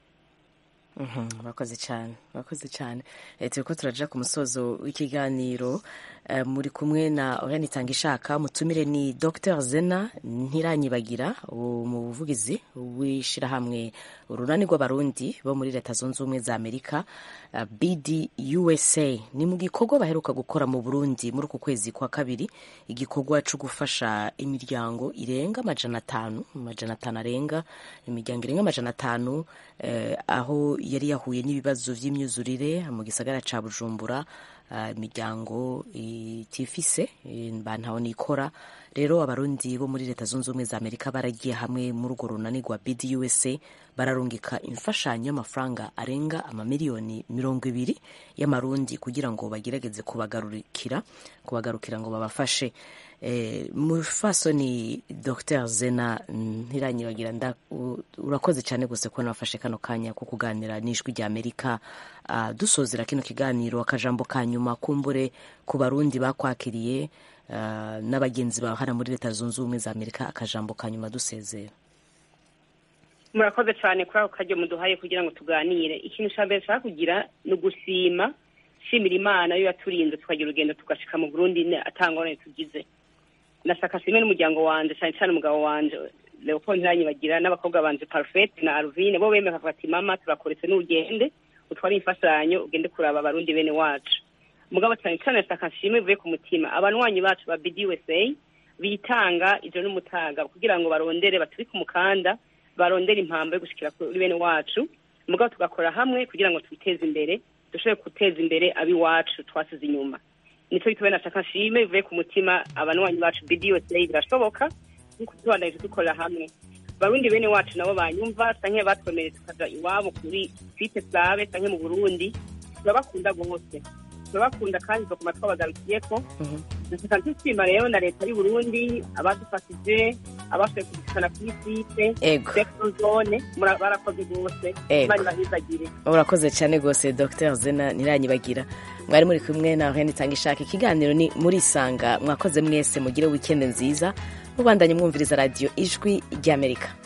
Mhm, murakoze cyane murakoze cyane Eh, turiko turaja ku musozo w'ikiganiro Eh, muri kumwe na Oriane Itangishaka mutumire ni Dr Zena Ntiranyibagira umuvugizi w'ishirahamwe urunani rw'abarundi bo muri leta zunze ubumwe za Amerika eh, BD USA ni mu gikorwa baheruka gukora mu Burundi muri uku kwezi kwa kabiri igikorwa cyo gufasha imiryango irenga amajana atanu amajana atanu arenga imiryango irenga amajana atanu eh, aho yari yahuye n'ibibazo by'imyuzurire mu gisagara ca Bujumbura ah, imiryango itifise eh, bantaho nikora rero abarundi bo muri leta zunze ubumwe za amerika baragiye hamwe muri urwo runani rwa bdusa bararungika imfashanyo y'amafaranga arenga amamiliyoni mirongo ibiri y'amarundi kugira ngo bagerageze kubagarukira kubagarukira ngo babafashe eh, mufasoni dr zena ntiranyibagira nda u- urakoze cyane gusa ko nafashe kano kanya ko kuganira n'ijwi rya amerika Ah, dusozera kino kiganiro akajambo ka nyuma kumbure ku barundi bakwakiriye ah, n'abagenzi bawe hano muri leta zunze ubumwe za amerika akajambo ka nyuma dusezera murakoze cyane kuri ako karyo muduhaye kugira ngo tuganire ikintu cya mbere nshaka kugira ni ugushima shimira imana yo yaturinze tukagira urugendo tugashika mu burundi ne- atangorane tugize ndashaka shimwe n'umuryango wanje cyane cyane umugabo wanje leopold ntiranyibagira n'abakobwa banje parfait na alvine bo bemeye bakavuga ati mama turakoretse n'ugende utware imfashanyo ugende kuraba abarundi bene wacu mugabo cyane cyane ndashaka nshime bivuye ku mutima abanywanyi bacu ba bdusa bitanga ijoro n'umutaga kugira ngo barondere batubike umukanda barondera impamvu yo gushikira kuri bene wacu mugabo tugakora hamwe kugira ngo twiteze imbere dushobore guteza imbere ab'iwacu twasize inyuma nicyo gituma nashaka nshime bivuye ku mutima abanywanyi bacu bdusa birashoboka nkuko tubandanyije dukorera hamwe barundi bene wacu nabo banyumva canke batwemereye tukaja iwabo kuri site sabe canke mu burundi turabakunda rwose turabakunda kandi tuguma twabagarukiyeko ndashaka nshima rero na leta y'uburundi abadufashije abashoboye kudushikana kuri site Ego. sector zone mura- barakoze rwose Ego. imana ibahizagire urakoze cyane rwose dr zena ntiranyibagira mwari muri kumwe na hene itanga ishaka ikiganiro ni muri isanga mwakoze mwese mugire wikendi nziza mubandanye mwumviriza radiyo ijwi ry'amerika